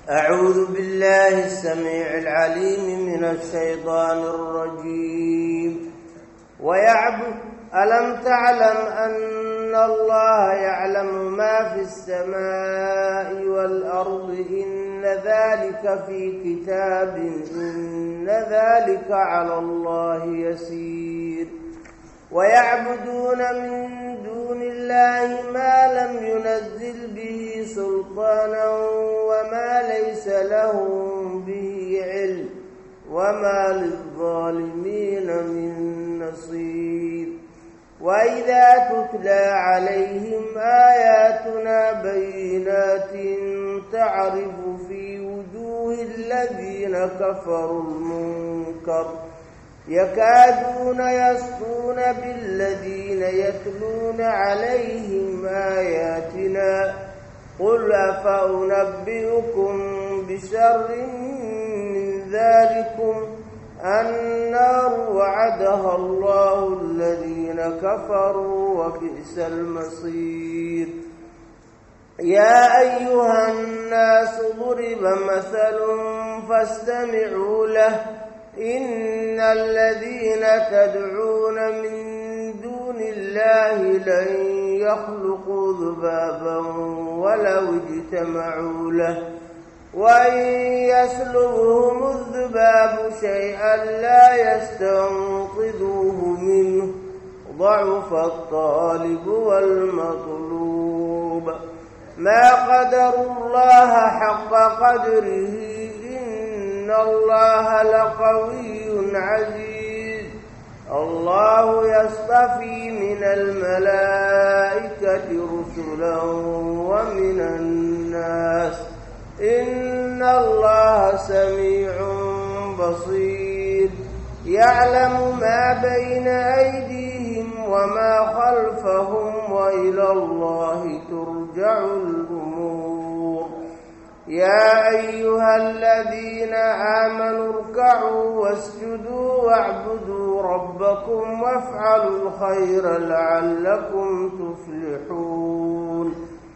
أعوذ بالله السميع العليم من الشيطان الرجيم ويعبد ألم تعلم أن الله يعلم ما في السماء والأرض إن ذلك في كتاب إن ذلك على الله يسير ويعبدون من دون الله ما لم ينزل به سلطانا وما ليس لهم به علم وما للظالمين من نصير وإذا تتلى عليهم آياتنا بينات تعرف في وجوه الذين كفروا المنكر يكادون يسطون بالذين يتلون عليهم آياتنا قل أفأنبئكم بشر من ذلكم النار وعدها الله الذين كفروا وبئس المصير يا أيها الناس ضرب مثل فاستمعوا له إن الذين تدعون من دون الله لن يخلقوا ذبابا ولو اجتمعوا له وإن يسلبهم الذباب شيئا لا يستنقذوه منه ضعف الطالب والمطلوب ما قدروا الله حق قدره إن الله لقوي عزيز الله يصطفي من الملائكة رسلا ومن الناس إن الله سميع بصير يعلم ما بين أيديهم وما خلفهم وإلى الله ترجع الأمور يا أيها الذين آمنوا اركعوا واسجدوا واعبدوا ربكم وافعلوا الخير لعلكم تفلحون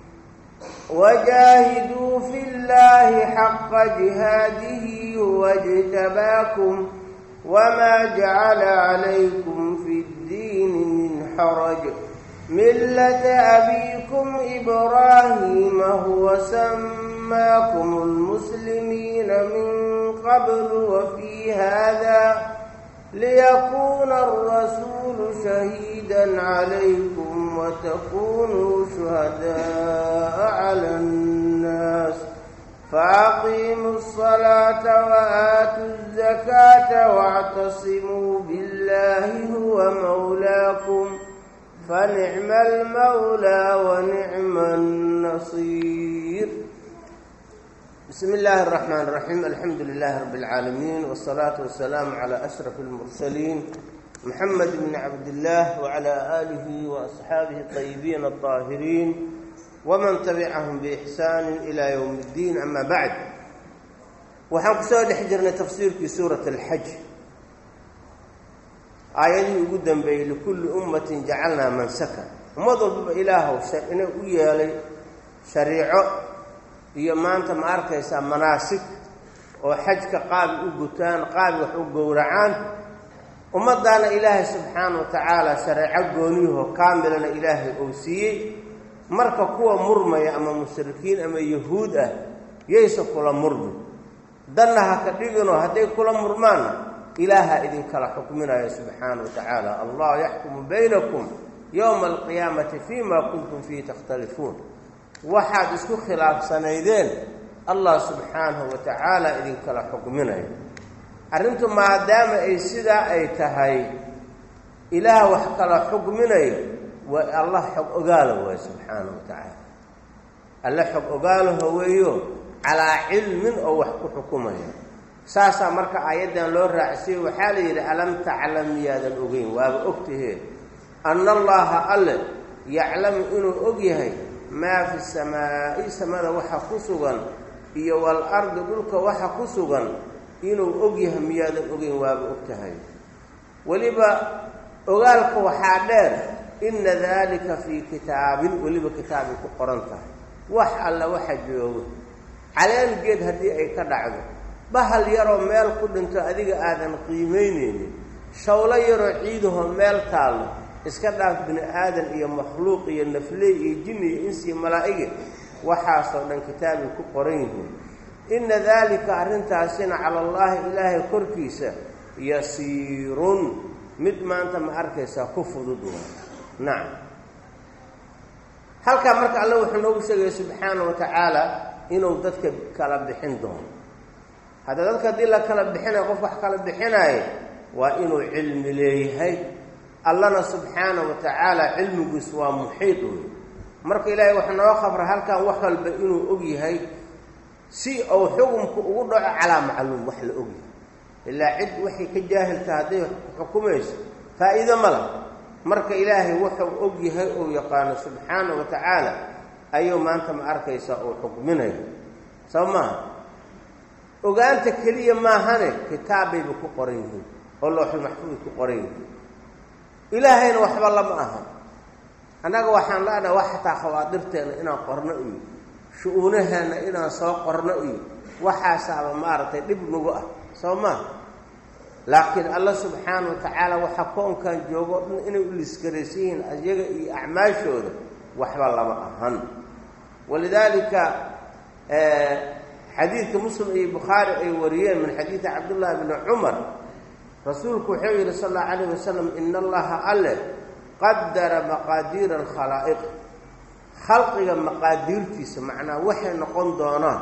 وجاهدوا في الله حق جهاده هو اجتباكم وما جعل عليكم في الدين من حرج ملة أبيكم إبراهيم هو سماكم المسلمين من قبل وفي هذا ليكون الرسول شهيدا عليكم وتكونوا شهداء على الناس فأقيموا الصلاة وآتوا الزكاة واعتصموا بالله هو مولاكم فنعم المولى ونعم النصير بسم الله الرحمن الرحيم الحمد لله رب العالمين والصلاة والسلام على أشرف المرسلين محمد بن عبد الله وعلى آله وأصحابه الطيبين الطاهرين ومن تبعهم بإحسان إلى يوم الدين أما بعد waxaan ku soo dhex jirnay tafsiirkii suurat alxaj aayadihii ugu dambeeyey likulli ummatin jacalnaa mansaka ummad walbaba ilaahow inay u yeelay shariico iyo maanta ma arkaysaa manaasig oo xajka qaabi u gutaan qaabi wax u gowracaan ummaddaana ilaahay subxaana wa tacaala shareeco gooniyahoo kaamilana ilaahay ou siiyey marka kuwa murmaya ama mushrikiin ama yahuud ah yaysa kula murmi danna ha ka dhiginoo hadday kula murmaanna ilaaha idinkala xukminaya subxaana wa tacaala allah yaxkumu baynakum yowma alqiyaamati fima kuntum fiihi takhtalifuun waxaad isku khilaafsanaydeen allah subxaanahu wa tacaala idinkala xukminayo arrintu maadaama ay sidaa ay tahay ilaah wax kala xukminayo waa allah xog ogaala waay subxaana wa tacaala alle xog ogaalaho weeyo calaa cilmin oo wax ku xukumaya saasaa marka aayaddan loo raacsiye waxaa la yidhi alam taclam miyaadan ogeyn waaba ogtahee anna allaha alle yaclamu inuu og yahay maa fi samaa'i samada waxa ku sugan iyo wal ardi dhulka waxa ku sugan inuu og yahay miyaadan ogeyn waaba og tahay weliba ogaalka waxaa dheer inna daalika fii kitaabin weliba kitaabay ku qoran tahay wax alla waxa joogo caleen geed haddii ay ka dhacdo bahal yaroo meel ku dhinto adiga aadan qiimaynaynin shawlo yaroo ciidahoo meel taallo iska dhaaf bini aadan iyo makhluuq iyo nafley iyo jinni iyo insi iyo malaa'ige waxaasoo dhan kitaabay ku qoran yihiin inna daalika arrintaasina cala allaahi ilaahay korkiisa yasiirun mid maanta ma arkaysaa ku fudud waa nacam halkaa marka alle wuxuu noogu sheegaya subxaana wa tacaala inuu dadka kala bixin doono hadda dadka haddii la kala bixinayo qof wax kala bixinaayo waa inuu cilmi leeyahay allana subxaana wa tacaala cilmigiis waa muxiid wey marka ilaahay wax noo khabra halkan wax walba inuu og yahay si uu xukumku ugu dhaco calaa macluum wax la og yahay ilaa cid waxay ka jaahilta hadday xukumayso faa'iido ma lah marka ilaahay wuxuu og yahay uu yaqaano subxaana wa tacaala ayuu maanta ma arkaysaa uu xukminayo soo maaha ogaanta keliya maahane kitaabbayba ku qoran yihiin oo looxul maxfuud ku qoran yihiin ilaahayna waxba lama aha annaga waxaan leenahay wax xataa khawaadirteena inaan qorno iyo shu-uunaheenna inaan soo qorno iyo waxaasaaba maaragtay dhib nagu ah soo maaha laakiin alla subxaana wa tacaala waxaa koonkan joogo o dhan inay u lisgaraysan yihiin ayaga iyo acmaashooda waxba lama ahan walidaalika xadiidka muslim iyo bukhaari ay wariyeen min xadiidi cabdullaahi bni cumar rasuulku wuxuu yidhi sal allau calayh wasalam ina allaha alle qadara maqaadiira alkhalaa'iq khalqiga maqaadiirtiisa macnaa waxay noqon doonaan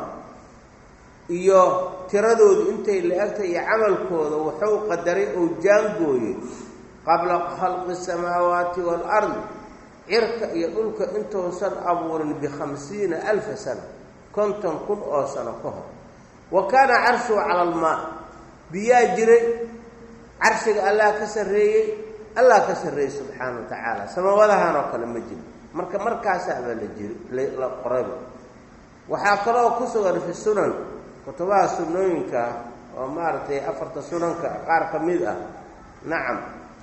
iyo tiradoodu intay la-egtay iyo camalkooda wuxuu qadaray ou jaangooyey qabla khalqi asamaawaati waalardi cirka iyo dhulka intuusan abuurin bikhamsiina alfa sana konton kun oo sano ka hor wa kaana carshuhu cala almaa biyaa jiray carshiga allah ka sarreeyey allah ka sarreeyey subxaana wa tacaala samawadahan oo kale ma jiro marka markaasaabaa la jiri la qorayba waxaa kaloo ku sugan fi sunan kutubaha sunnooyinka oo maaragtay afarta sunanka qaar ka mid ah nacam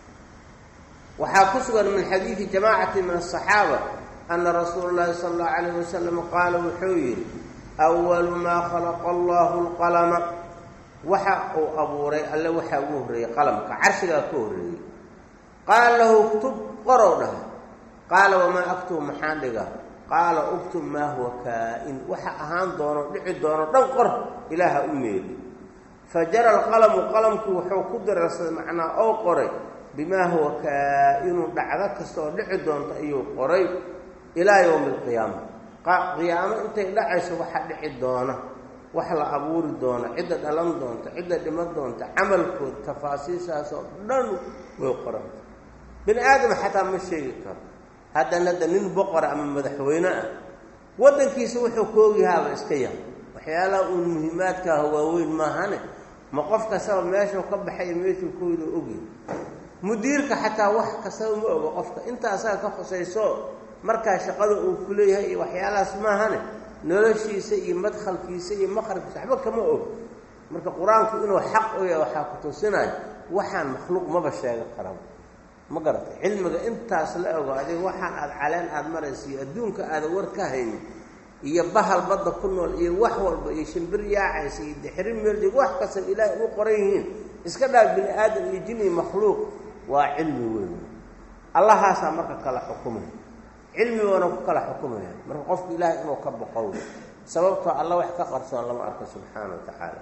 waxaa ku sugan min xadiidi jamaacati min asaxaaba ana rasuula llahi sala allahu calayh wasalam qaala wuxuu yidhi awalu maa khalaqa allahu lqalama waxa uu abuuray alle waxaa ugu horreeyey qalamka carshigaa ka horreeyey qaala lahu uktub qorow dhaha qaala wamaa aktub maxaan dhigaa qaala uktub maa huwa kaa-in waxa ahaan doono dhici doono dhan qor ilaaha u meeli fa jara alqalamu qalamkii wuxuu ku dirarsaday macnaa oo qoray bimaa huwa kaa-inu dhacdo kasta oo dhici doonto ayuu qoray ilaa yowmi alqiyaama qiyaamo intay dhacayso waxa dhici doona wax la abuuri doona cidda dhalan doonta cidda dhiman doonta camalkood tafaasiishaasoo dhan way qoranta bini aadam xataa ma sheegi karo haddan hadda nin boqora ama madaxweyne ah waddankiisa wuxuu koogyahaaba iska yahay waxyaalaha uun muhiimaadkaaha waaweyn maahane ma qof kastaba meeshuu ka baxay meeshuu kooyda ogyahay mudiirka xataa wax kastaba ma ogo qofka inta asaga ka khusayso markaa shaqada uu ku leeyahay iyo waxyaalahaas maahane noloshiisa iyo madkhalkiisa iyo maqrabkiisa waxba kama og marka qur-aanku inuu xaq u yahay waxaa ku tusinayo waxaan makhluuq maba sheega karaba ma garatay cilmiga intaas la ogo adiga waxaan aada caleen aada maraysa iyo adduunka aada war ka haynin iyo bahal badda ku nool iyo wax walba iyo shimbir yaacaysa iyo dixri meeldig wax kastaba ilaahay u qoran yihiin iska dhaaf bini aadam iyo jin iyo makhluuq waa cilmi weyn allahaasaa marka kala xukumaya cilmigoona ku kala xukumaya marka qofku ilaahay inuu ka boqow sababtoo alla wax ka qarsoon lama arko subxaana wa tacaala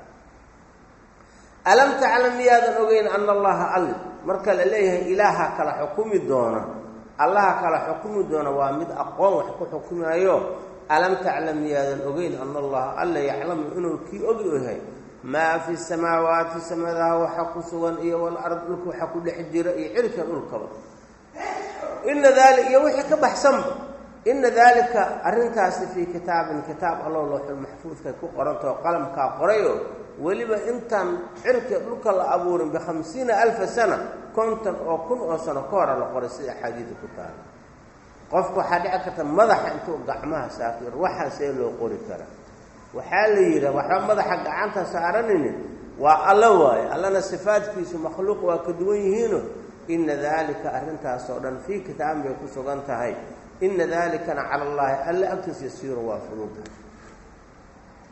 alam taclam miyaadan ogeyn ana allaha all marka la leeyahay ilaaha kala xukumi doona allaha kala xukumi doona waa mid aqoon wax ku xukumayo alam taclam miyaadan ogeyn ana allaha alla yaclamu inuu kii ogi yahay maa fi samaawaati samadaha waxa ku sugan iyo walard dhulka waxa ku dhex jira iyo cirka dhulkaba ina daali iyo wixii ka baxsanba ina daalika arrintaasi fii kitaabin kitaab allow looxul maxfuudkay ku qorantao qalamkaa qorayo weliba intaan cirka dhulka la abuurin bikhamsiina alfa sana konton oo kun oo sano ka hora la qoray sida axaadiida ku taala qofku waxaa dhici karta madaxa intuu gacmaha saafir waxaa see loo qori karaa waxaa la yidhaha waxba madaxa gacanta saaranini waa alla waaye allana sifaadkiisu makhluuq waa ka duwan yihiino ina daalika arrintaasoo dhan fii kitaabin bay ku sugan tahay ina daalikana cala allaahi alla agtiis yasiiru waa fududa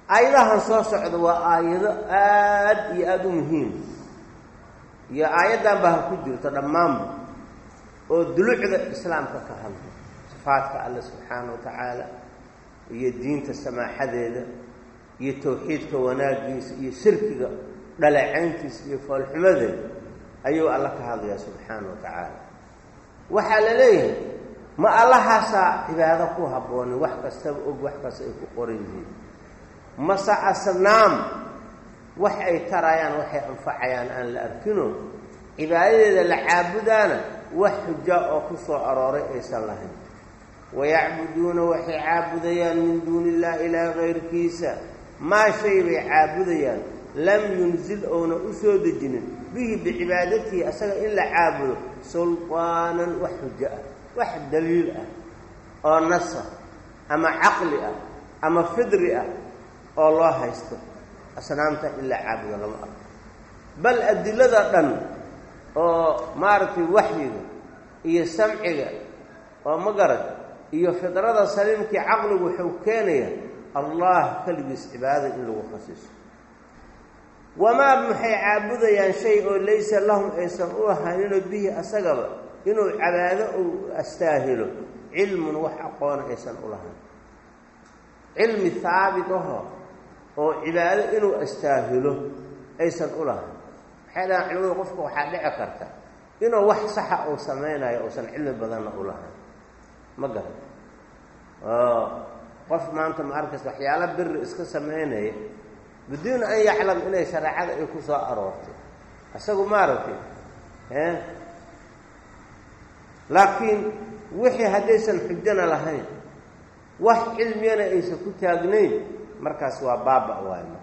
aayadahan soo socda waa aayado aad iyo aada u muhiim iyo aayaddan baa ha ku jirto dhammaanba oo dulucda islaamka ka hadla sifaadka alle subxaana wa tacaala iyo diinta samaaxadeeda iyo tawxiidka wanaagiisa iyo shirkiga dhaleecayntiisa iyo foolxumadeeda ayuu alla ka hadlayaa subxaana wa tacaala waxaa la leeyahay ma allahaasaa cibaado ku habboonin wax kastaba og wax kasta ay ku qoran yihiin mase asnaam wax ay tarayaan waxay anfacayaan aan la arkino cibaadadeeda la caabudaana wax xuja oo ku soo arooray aysan lahayn wayacbuduuna waxay caabudayaan min duuni illahi ilaa kayrkiisa maa shay bay caabudayaan lam yunzil ouna u soo dejinin bihi bicibaadatihi asaga in la caabudo sulqaanan wax xujo ah wax daliil ah oo nasa ama caqli ah ama fidri ah oo loo haysto asnaamta in la caabudo lama arko bal adilada dhan oo maaragtay waxyiga iyo samciga oo ma garad iyo fidrada saliimkii caqligu wuxuu keenayaa allah keligiis cibaadada in lagu khasiiso wamaa maxay caabudayaan shay oo laysa lahum aysan u ahaaninoo bihi asagaba inuu cabaado uu astaahilo cilmun wax aqoona aysan u lahayn cilmi haabit aho oo cibaado inuu astaahilo aysan u lahayn waxay dhahaan culimadu qofka waxaa dhici karta inuu wax saxa uu samaynayo uusan cilmi badanna u lahayn ma garan oo qof maanta ma arkaysa waxyaalo biri iska samaynaya biduun an yaclam inay shareecada ay ku soo aroortay isagu maaragtay laakiin wixii haddaysan xujana lahayn wax cilmiyana aysan ku taagnayn markaas waa baaba waayma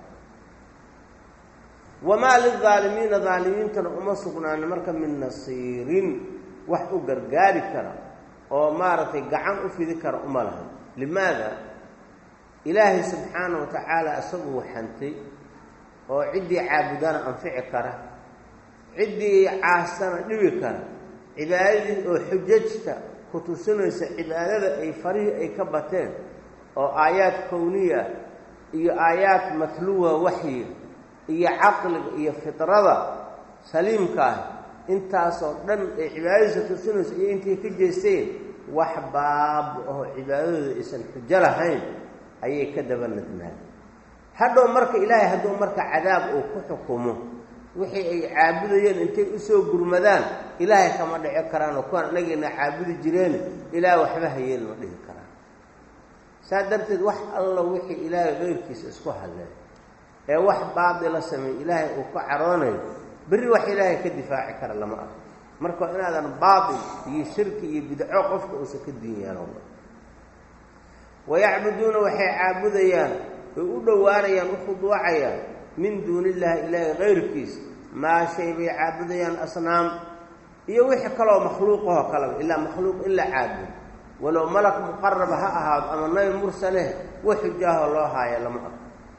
wamaa lilaalimiina daalimiintana uma sugnaani marka min nasiirin wax u gargaari kara oo maaragtay gacan u fidi kara uma lahayn limaada ilaahay subxaana wa tacaala isagu waxantay oo ciddii caabudana anfici kara ciddii caasana dhibi kara cibaadadii oo xujajta ku tusinaysa cibaadada ay farihii ay ka bateen oo aayaad kowniya iyo aayaad matluwa waxyiga iyo caqliga iyo fidrada saliimka ah intaasoo dhan ay cibaadadiisa tusinaysa iyo intay ka jeesteen wax baaba oo cibaadadooda aysan xujo lahayn ayay ka daba nadmaan hadhow marka ilaahay hadduu marka cadaab uu ku xukumo wixii ay caabudayeen intay usoo gurmadaan ilaahay kama dhici karaan oo kuwaan anagayna caabudi jireen ilaah waxba hayeen ma dhihi karaan saa darteed wax alla wixii ilaahay keyrkiisa isku hadleen ee wax baadila sameey ilaahay uu ka caroonayo berri wax ilaahay ka difaaci kara lama arko marka inaadan baatil iyo shirki iyo bidco qofka uusan ka diinyaano wayacbuduuna waxay caabudayaan oy u dhowaanayaan u khuduucayaan min duuni illaahi ilaahi kayrkiis maa shay bay caabudayaan asnaam iyo wixii kaloo makhluuqahoo kaleba ilaa makhluuq in la caabudo walow malak muqaraba ha ahaado ama nabi mursaleh wax xujaahoo loo haaya lama arko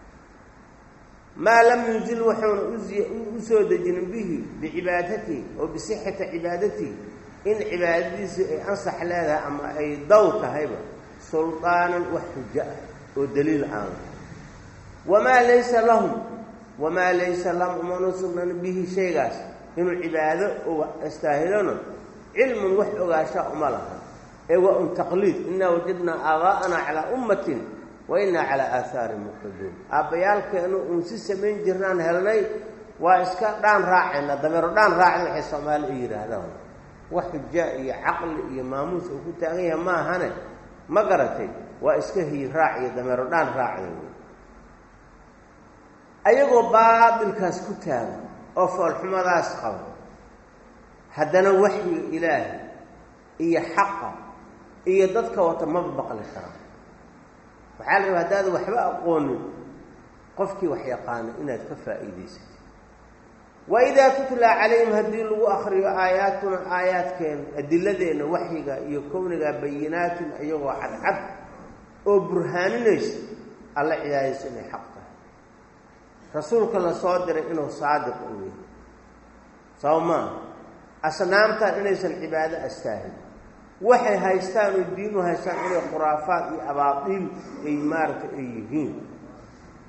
maa lam yunzil wuxuuna u soo dejinin bihi bicibaadatihi oo bisixati cibaadatihi in cibaadadiisii ay ansax leedahay ama ay daw tahayba sulطaanan wax xujo ah oo daliil aan wamaa laysa lahum wamaa laysa lahum umana sugnan bihi shaygaas inuu cibaado u astaahilona cilmun wax ogaashaa uma laha ee waa un taqliid inaa wajadnaa aabaa'ana calaa ummatin wa innaa calaa aahaarin muqtaduun aabbayaalkeenu uun si samayn jirnaan helnay waa iska dhaan raacayna dameero dhaan raacda waxay soomaali u yidhaahdaan wax xujaa iyo caqli iyo maamuus uu ku taagan yahay ma ahane ma garatay waa iska hiyi raac iyo dameero dhaan raacda wey ayagoo baatilkaas ku taagan oo foolxumadaas qaba haddana waxyiga ilaahay iyo xaqa iyo dadka wata maba baqli karaan waxaa la rabaa haddaada waxba aqoonin qofkii wax yaqaana inaad ka faa'iidaysatid wa idaa tutlaa calayhim haddii lagu akriyo aayaatuna aayaadkeena adiladeenna waxyiga iyo kowniga bayinaatin iyagoo cadcad oo burhaaninaysa alla cibaadaysa inay xaq tahay rasuulka la soo diray inuu saadiq u yahay saba maaha asnaamtaan inaysan cibaado astaahin waxay haystaan oo diinu haystaan inay khuraafaad iyo abaadiil ay maaragtay ay yihiin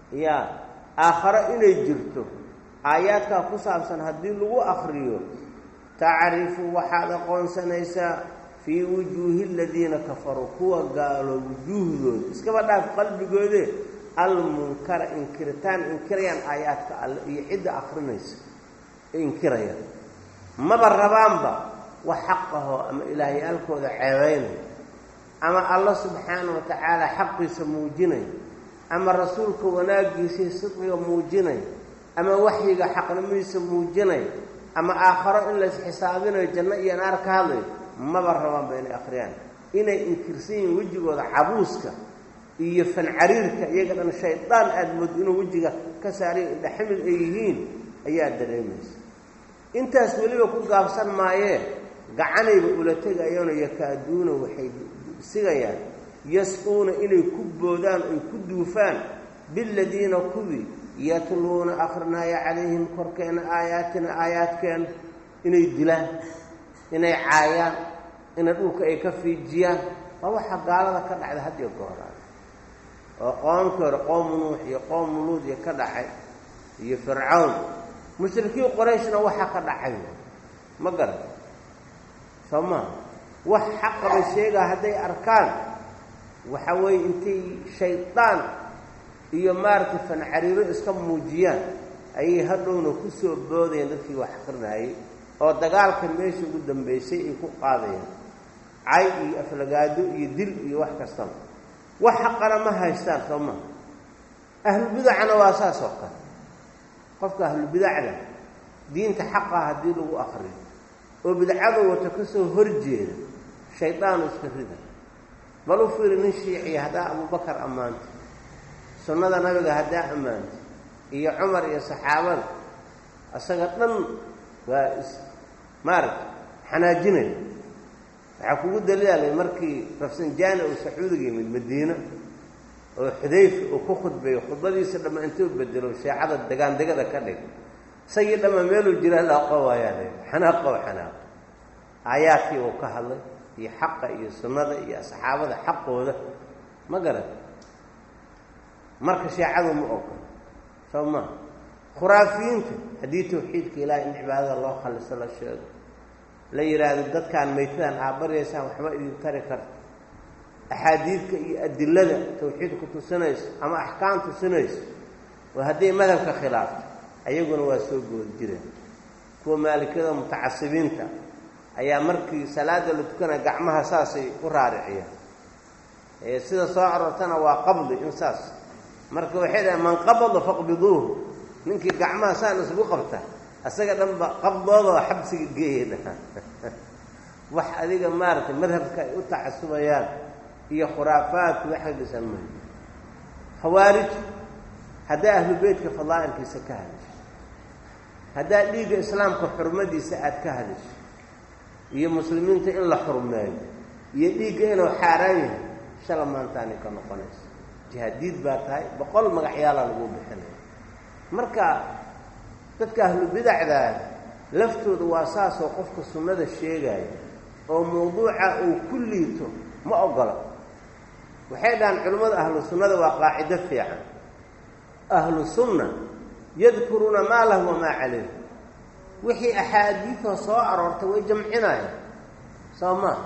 yaa aakharo inay jirto aayaadkaa ku saabsan haddii lagu akriyo tacrifu waxaad aqoonsanaysaa fii wujuuhi aladiina kafaruu kuwa gaalo wujuuhdooda iskaba dhaaf qalbigoode almunkara inkiritaan inkirayaan aayaadka alle iyo cidda akrinaysa ee inkirayaan maba rabaanba wax xaqahoo ama ilaahyaalkooda ceebaynaya ama alla subxaana wa tacaala xaqiisa muujinaya ama rasuulka wanaaggiisii sidqiga muujinaya ama waxyiga xaqnimadiisa muujinaya ama aakharo in lays xisaabinayo janno iyo naar ka hadlayo maba rabaanba inay akhriyaan inay inkirsan yihiin wejigooda cabuuska iyo fancariirka iyaga dhan shaydaan aada moodo inuu wejiga ka saariyo indhaximid ay yihiin ayaa dareemaysa intaas weliba ku gaabsan maayee gacanayba ula tegayaano yakaaduuna waxay sigayaan yas-uuna inay ku boodaan oy ku duufaan biladiina kuwii yatluuna akrinaya calayhim korkeena aayaatina aayaadkeena inay dilaan inay caayaan inay dhulka ay ka fiijiyaan waa waxa gaalada ka dhacda had iyo gooraan oo qoomkii hore qoomu nuux iyo qoomu luud iyo ka dhacay iyo fircawn mushrikiin qorayshna waxa ka dhacay ma garan soo maa wax xaqaba sheegaa hadday arkaan waxa weeye intay shaydaan iyo maaragtay fancariiro iska muujiyaan ayay hadhowna ku soo boodayaan dadkii wax akrinaayey oo dagaalka meesha ugu dambaysay ay ku qaadayaan cay iyo aflagaado iyo dil iyo wax kastaba wax xaqana ma haystaan soo maa ahlubidacana waa saas oo kale qofka ahlubidacda diinta xaqa haddii lagu akriyo oo bidcada wato ka soo horjeeda shaydaanu iska rida bal u fiiri nin shiiciya haddaa abubakar ammaanta sunnada nabiga haddaa ammaanta iyo cumar iyo saxaabada isaga dhan waa is maaragta xanaajinaya waxaa kugu daliilay markii rafsanjaani uu sacuudiga yimid madiina oo xudayfa uu ku khudbeeyo khudbadiisa dhamma intuu bedelo sheecada degaandegada ka dhig isagii dhamma meeluu jira laaqo waayaa le xanaaqo xanaaqo aayaadkii uu ka hadlay iyo xaqa iyo sunnada iyo asxaabada xaqooda ma garan marka sheecadu ma ogol soo maa khuraafiyiinta haddii tawxiidka ilaahay in cibaadada loo khaliso la sheego la yidhaahdo dadkaan maytadan aabbaryaysaan waxba idin tari karta axaadiidka iyo adilada tawxiidku tusinayso ama axkaam tusinayso oo hadday madhabka khilaafto ayaguna waa soo goodi jireen kuwa maalikada mutacasibiinta ayaa markii salaada la tukanaya gacmaha saasay u raariciyaan sida soo aroortana waa qabdi in saas marka waxay dhahay man qabada faqbiduuhu ninkii gacmaha saan isugu qabta isaga dhanba qabdoodoo xabsiga geeya dhahaan wax adiga maaragtay madhabka ay u tacasubayaan iyo khuraafaadku waxay dhisan mayo khawaarij haddaa ahlu beytka fadaa'ilkiisa ka hadisho haddaa dhiigga islaamka xurmadiisa aada ka hadisho iyo muslimiinta in la xurmeeyo iyo dhiigga inuu xaaraan yahay shala maantaani ka noqonayso jihaadiid baa tahay boqol magacyaalaa lagu bixinaya marka dadka ahlu bidacdaa laftooda waa saasoo qofka sunnada sheegaya oo mawduuca uu ku liito ma ogola waxay dhahaan culimmada ahlu sunnada waa qaacido fiican ahlu sunna yadkuruuna maa lahu wamaa calayh wixii axaadiidoo soo aroortay way jamcinayaan soo maa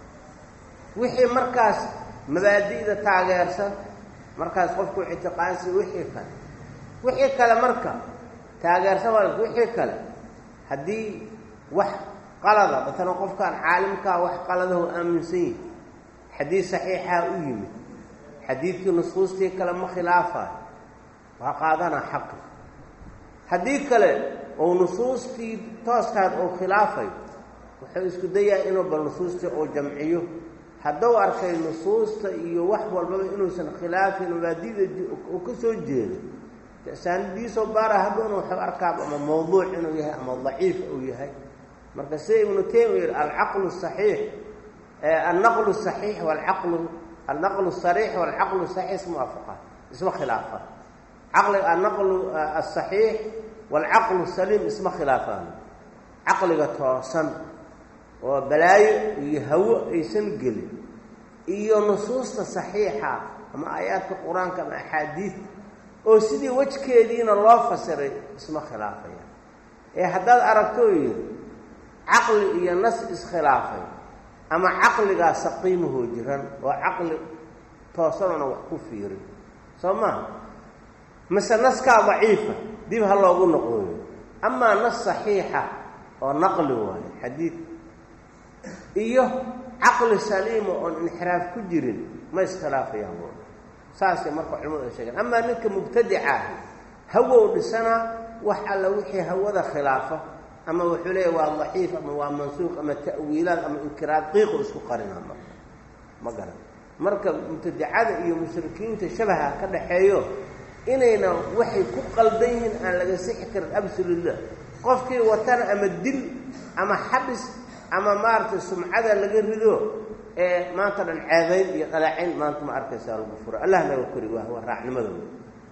wixii markaas mabaadi'da taageersan markaas qofku ictiqaansi wixii kale wixii kale marka taageersan waa wixii kale haddii wax qalada maalan qofkaan caalimkaa wax qaladaho aaminsan yihi xadiid saxiixaa u yimid xadiidkii nusuustii kale ma khilaafayo waa qaadanaa xaqi haddii kale ou nusuustii tooskaad ou khilaafayo wuxuu isku dayaa inuu bal nusuustii uu jamciyo hadduu arkay nusuusta iyo wax walbaba inuusan khilaafin mabaadida uu ka soo jeedo saanidiisoo baara hadhoona wuxuu arkaaba ama mawduuc inuu yahay ama daciif uu yahay marka sida ibnu taymiya yihi alcaqlu saxiix annaqlu saxiix walcaqlu annaqlu sariix walcaqlu saxiix ismuwaafaqa isma khilaafa caqli annaqlu asaxiix walcaqlu saliim isma khilaafaan caqliga toosan oo balaayo iyo hawo aysan gelin iyo nusuusta saxiixa ama aayaadka qur-aanka ama axaadiid oo sidii wejkeediina loo fasiray isma khilaafaya ee haddaad aragto yidhi caqli iyo nas iskhilaafay ama caqligaa saqiimahoo jiran oo caqli toosanona wax ku fiirin soo maha mise naskaa daciifa dib ha loogu noqooyo amaa nas saxiixa oo naqli waayo xadiid iyo caqli saliima oon inxiraaf ku jirin ma iskhilaafayaan bu saasay marka culimadu ay sheegeen amaa ninka mubtadica ahi hawow dhisanaa wax alla wixii hawada khilaafa ama wuxuu leeyahy waa daciif ama waa mansuuq ama ta'wiilaad ama inkiraad qiiqu isku qarinaa marka ma garan marka mubtadicada iyo mushrikiinta shabaha ka dhaxeeyo inayna waxay ku qaldan yihiin aan laga sixi karin absolutla qofkii watana ama dil ama xabis ama maaragtay sumcada laga rido ee maanta dhan ceebayn iyo dhaleecayn maanta ma arkaysaa lagu furo allah naga kori waa waa raacnimadooda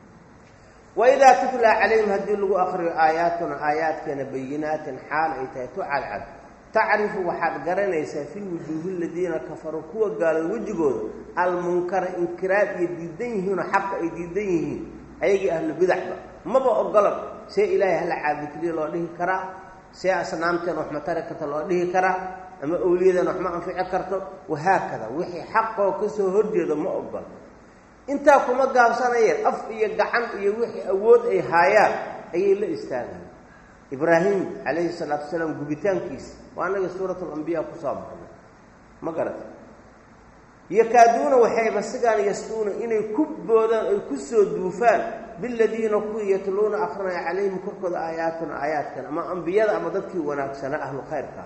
waidaa tutlaa calayhim haddii lagu akriyo aayaatuna aayaadkeena bayinaatin xaal ay tahay tu cadcad tacrifu waxaad garanaysaa fii wujuuhi ladiina kafaruu kuwa gaalooda wejigooda almunkara inkiraad iyo diidan yihiinoo xaqa ay diidan yihiin ayagii ahlu bidacba maba ogolan see ilaahay hala caabudkeliya loo dhihi karaa see asnaamteena wax ma tari karta loo dhihi karaa ama owliyadeena wax ma anfici karto wahaakada wixii xaqoo ka soo horjeedo ma ogol intaa kuma gaabsanayeen af iyo gacan iyo wixii awood ay haayaan ayay la istaagayen ibraahim calayhi salaatu wasalaam gubitaankiisa waa anaga suurat alambiya kusoo baxnay ma garata yakaaduuna waxayba sigaan yasduuna inay ku boodaan ay ku soo duufaan biladiina kuwii yatluuna akrinaya calayhim korkooda aayaatuna aayaadkan ama ambiyada ama dadkii wanaagsanaa ahlu khayrka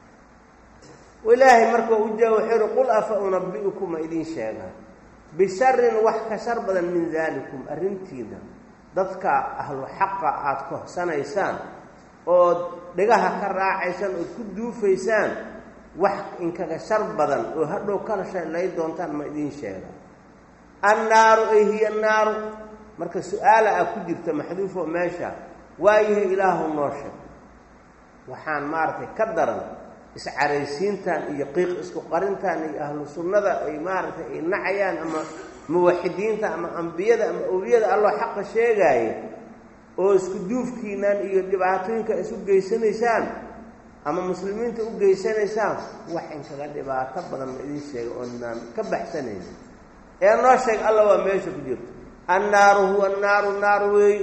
ilaahay marka u jaa wuxuu yihi qul afa unabi'ukum ma idiin sheegaa bisharin wax ka shar badan min daalikum arrintiina dadka ahlu xaqa aada kohsanaysaan ood dhigaha ka raacaysaan ood ku duufaysaan wax inkaga shar badan oo hadhow kala shalay doontaan ma idiin sheega annaaru ay hiya naaru marka su-aala ah ku jirta maxduufo meesha waayahay ilaahu noo sheeg waxaan maaragtay ka daran iscaraysiintan iyo qiiq isku qarintan iyo ahlu sunnada ay maaragtay ay nacayaan ama muwaxidiinta ama ambiyada ama owliyada alloo xaqa sheegaaya oo isku duufkiinaan iyo dhibaatooyinka isu geysanaysaan ama muslimiinta u geysanaysaan wax inkaga dhibaato badan ma idiin sheega oonaan ka baxsanaynin ee noo sheeg alla waa meesha ku jirto annaaru huwa naaru naar weey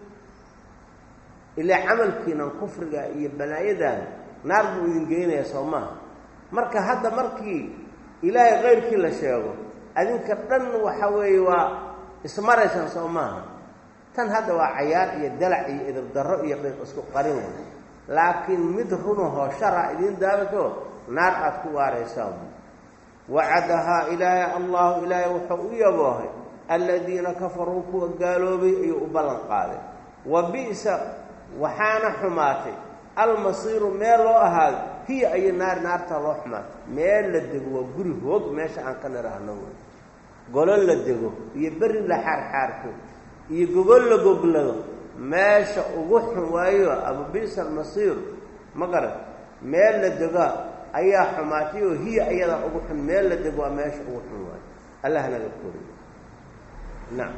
ilaa camalkiinan kufriga iyo balaayadan naar buu idin geynayaa soo maaha marka hadda markii ilaahay kayrkii la sheego adinka dhan waxa weeye waa ismaraysaan soo maaha tan hadda waa cayaar iyo dalac iyo idibdarro iyo qiiq isku qarin way laakiin mid runahoo shara idiin daabato naar aada ku waaraysaan wacadahaa ilaahay allahu ilaahay wuxuu u yaboohay aladiina kafaruu kuwa gaaloobay ayuu u ballan qaaday wa bi'sa waxaana xumaatay almasiiru meel loo ahaado hiya ayo naar naartaa loo xumaatay meel la dego waa guri hoog meesha aan ka nidhaahno wey golo la dego iyo berri la xaarxaarto iyo gogol la goglado meesha ugu xun waayo abu bi'sa almasiir ma garan meel la degaa ayaa xumaatay oo hiya ayadaa ugu xun meel la dego waa meesha ugu xun waayo allah naga koriyo nacam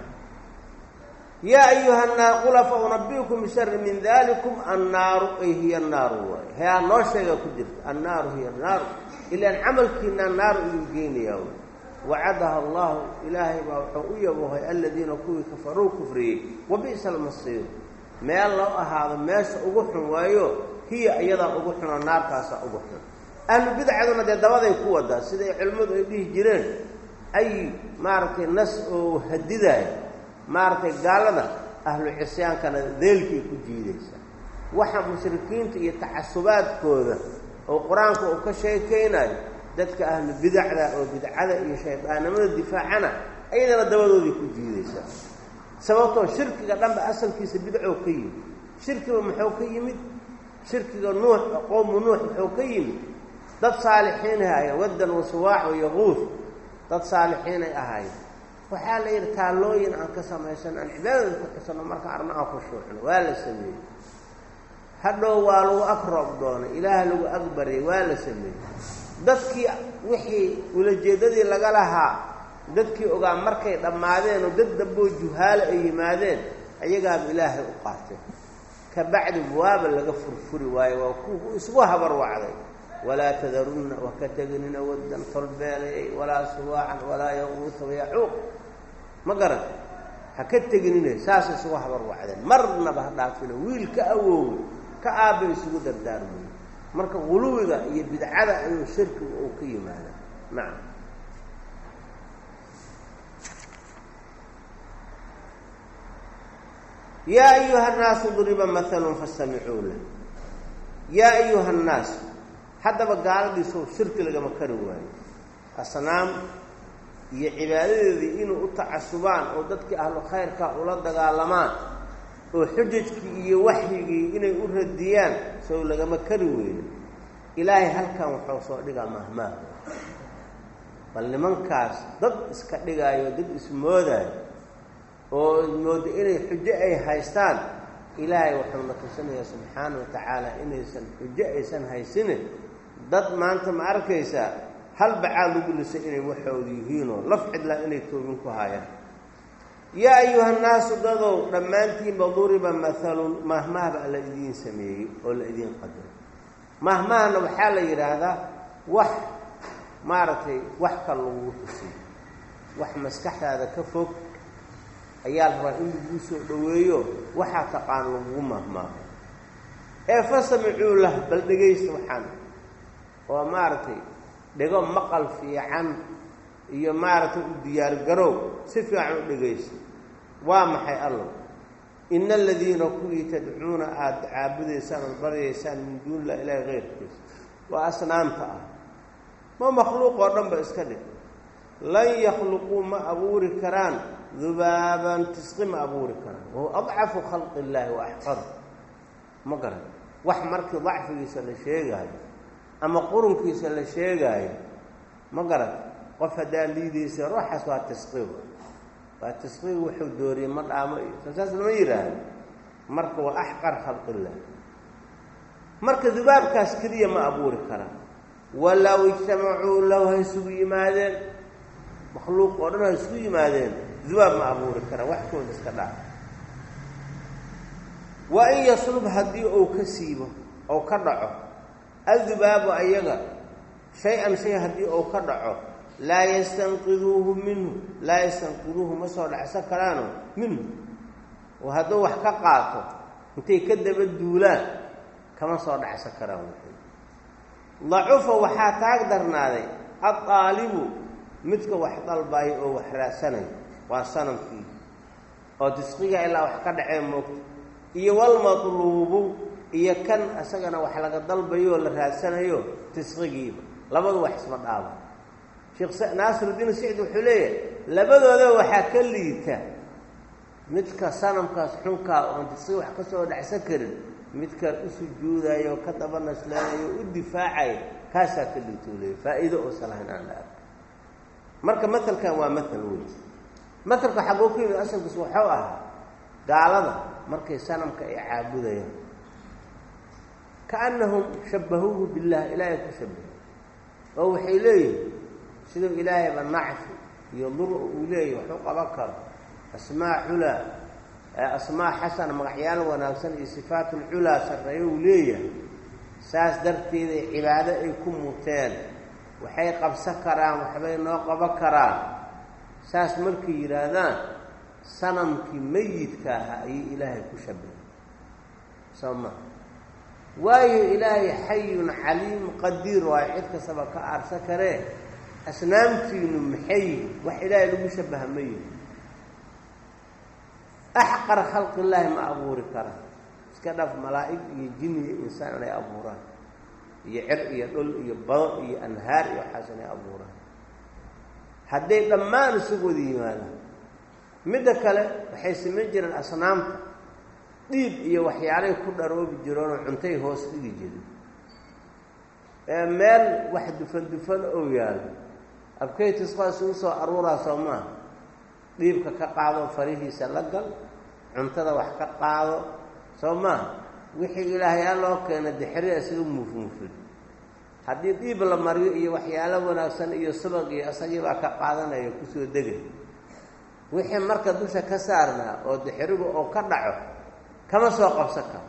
yaa ayuha naar qul afa unabiukum bishari min dalikum annaaru ay hiya naaru waay heaa noo sheega ku jirta annaaru hiya naaru ilaan camalkiinaa naaru idin geynayaa wy wacadaha allahu ilaahay baa wuxuu u yaboohay aladiina kuwii kafaruu kufriyey wa bi'sa almasiiru meel loo ahaado meesha ugu xun waayo hiya iyadaa ugu xunoo naartaasaa ugu xun ahlu bidcaduna dee dabaday ku wadaa siday culimmadu ay dhihi jireen ay maaragtay nas oo hadidaayo maaragtay gaalada ahlu cisyaankana deelkay ku jiidaysaa waxa mushrikiinta iyo tacasubaadkooda oo qur-aanka uu ka sheekaynayo dadka ahlu bidacda oo bidcada iyo shaydaannimada difaacana ayadana dabadooday ku jiidaysaa sababtoo shirkiga dhanba asalkiisa bidcoo ka yimid shirkiga muxuu ka yimid shirkiga nuux qowmu nuux muxuu ka yimid dad saalixiinay ahaayeen waddan wasuwaac wayaquud dad saalixiinay ahaayeen waxaa la yidhi taallooyin aan ka samaysano aan cibaadada ku xusano marka arna aan khushuucno waa la sameeyey hadhow waa lagu ag roob doonay ilaah lagu agbaryay waa la sameeyey dadkii wixii ulajeeddadii laga lahaa dadkii ogaa markay dhammaadeen oo dad damboo juhaale ay yimaadeen ayagaaba ilaahay u qaateen ka bacdi waaba laga furfuri waayo waa ku isgu habar wacday walaa tadarunna wa ka teginina waddan tolbeelayay walaa suwaacan walaa yaquuta wayacuuq ma garan ha ka teginina saas isugu habar wacdeen marnaba ha dhaafino wiil ka awoowe ka aabba isugu dardaarmayo marka guluwiga iyo bidcada inuu shirkiga uu ka yimaada nacam yaa ayuha annaasu duriba mahalun fastamicuu lah yaa ayuha annaas haddaba gaaladiisoo shirki lagama kari waayo asnaam iyo cibaadadeedii inuu u tacasubaan oo dadkii ahlu khayrka ula dagaalamaan oo xujajkii iyo waxyigii inay u radiyaan sow lagama kari weyno ilaahay halkan wuxuu soo dhigaa mahmaah bal nimankaas dad iska dhigaayo dad ismoodaayo oo mooda inay xujo ay haystaan ilaahay wuxuu na tusinayaa subxaana wa tacaala inaysan xujo aysan haysinin dad maanta ma arkaysaa hal bacaad lagu lisay inay waxooda yihiinoo laf cidlaan inay toobin ku haayaan yaa ayuha nnaasu dadow dhammaantiinba duriba mahalun mahmaah baa la idiin sameeyey oo la idiin qadaro mahmaahna waxaa la yidhaahdaa wax maaragtay wax kal lagugu tusiy wax maskaxdaada ka fog ayaa la rabaa in laguu soo dhoweeyo waxaa taqaan lagugu mahmaaho ee fasamicuu lah bal dhegaysta waxaan oo maaragtay dhego maqal fiican iyo maaragtay u diyaargarow si fiican u dhegaysta waa maxay allow ina aladiina kuwii tadcuuna aada caabudaysaan ood baryaysaan min duuni illah ilaahi keyrkiisa waa asnaamta ah ma makhluuq oo dhan ba iska dhig lan yakhluquu ma abuuri karaan dubaaban tisqi ma abuuri karaan wahuwa adcafu khalqi illaahi wa axqar ma garan wax markii dacfigiisa la sheegaayo ama qurunkiisa la sheegaayo ma garan qof haddaan liidaysa ruuxaas waa tisqiga waa tisqiga wuxuu dooriyey ma dhaamo iyo sasaas lama yidhaahdo marka waa axqar khalqillah marka dubaabkaas keliya ma abuuri karaan walow ijtamacuu low ha isugu yimaadeen makhluuq oo dhan ha isugu yimaadeen dubaab ma abuuri karaan wax kooda iska dhaaf wa in yaslub haddii uu ka siibo ou ka dhaco addubaabu ayaga shay-an shay haddii uu ka dhaco laa yastanqiduuhu minhu laa yastanqiduuhu ma soo dhacsan karaano minhu oo hadduu wax ka qaato intay ka daba duulaan kama soo dhacsan karaan wuxuu dacufa waxaa taag darnaaday addaalibu midka wax dalbayo oo wax raadsanayo waa sanamkii oo disqiga ilaa wax ka dhacee moogta iyo walmatluubu iyo kan isagana wax laga dalbayo oo la raadsanayo disqigiiba labadu wax isma dhaaba sheekh naasirudiin sicd wuxuu leeyahay labadooda waxaa ka liita midka sanamkaas xunkaa oon disqiga wax ka soo dhacsan karin midka u sujuudayo oo ka daba naslanayo u difaacayo kaasaa ka liita u leeyahy faa'iido oosan lahayn aan la arko marka matelkan waa matel wey matelka xagoo ku yimid asalkiis waxuu ahaa gaalada markay sanamka ay caabudayaan kaannahum shabbahuuhu billah ilaahay ku shabahay oo waxay leeyihin siduu ilaahayba nacfi iyo dur uu leeyahy waxu qaban karo asmaa culaa asmaa xasana magacyaal wanaagsan iyo sifaatulculaa sarreeyo uu leeyahay saas darteeday cibaado ay ku muteen waxay qabsan karaan waxbay noo qaban karaan saas markay yidhaahdaan sanamkii meyidka ahaa ayay ilaahay ku shabahay soo ma waayo ilaahay xayun caliim qadiir waayo cid kastaba ka aarsan karee asnaamtiinu maxay yihin wax ilaahay lagu shabaha ma yihin axqar khalqi illaahi ma abuuri karaan iska dhaf malaa'ig iyo jin iyo insaan inay abuuraan iyo cer iyo dhul iyo bado iyo anhaar iyo waxaas inay abuuraan hadday dhammaan isugu wada yimaadaan midda kale waxay samayn jireen asnaamta dhiib iyo waxyaalay ku dharoobi jireenoo cuntay hoos dhigi jiren ee meel wax dufan dufan oo yaalo abkaytisqaa isugu soo aruuraa soo maaha dhiibka ka qaado farihiisa la gal cuntada wax ka qaado soo maaha wixii ilaahayaa loo keena dexria sida muufmuufin haddii dhiib la mariyo iyo waxyaalo wanaagsan iyo subag iyo isagii baa ka qaadanaya kusoo degay wixii marka dusha ka saarnaa oo dixirigu oo ka dhaco kama soo qabsan karo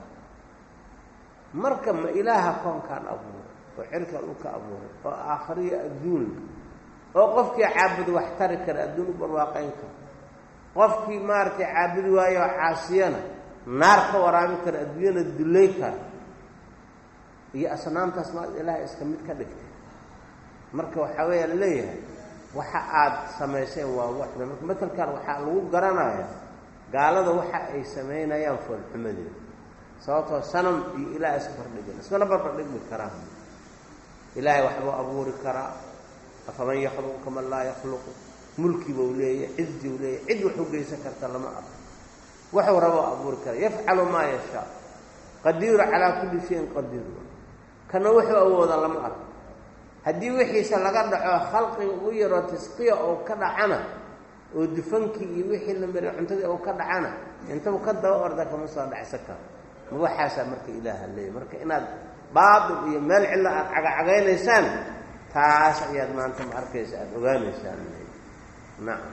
marka ma ilaaha koonkaan abuuray oo cirka dhulka abuuray oo aakhariya adduun oo qofkii caabud wax tari kara adduun u barwaaqayn kara qofkii maaragtay caabudi waayo oo caasiyana naar ka waraabi kara adduunyana dullay kara iyo asnaamtaas maad ilaaha iska mid ka dhigtay marka waxaa weeya laleeyahay waxa aad samayseen waa waxda marka matelkan waxaa lagu garanaya gaalada waxa ay samaynayaan foolxumadeeda sababtoo sanam iyo ilaah iska bardhigin ismana barbardhigmi karaan ilaahay waxbuu abuuri karaa afaman yakhluqu kaman laa yakhluqu mulki buu leeyahy cizi buu leeyahy cid waxu geysan karta lama arko waxuu raboo abuuri kara yafcalu maa yashaa qadiiru calaa kulli shayin qadiir kana wuxuu awooda lama arko haddii wixiisa laga dhaco khalqiga u yaroo tasqiya oo ka dhacana oo dufankii iyo wixii la mariy cuntadii oo ka dhacana intabu ka daba orda kama soo dhacsan karo ma waxaasaa marka ilaaha leeyahy marka inaad baatil iyo meel cillo aada cagacagaynaysaan taas ayaad maanta ma arkaysa aada ogaanaysaan nacam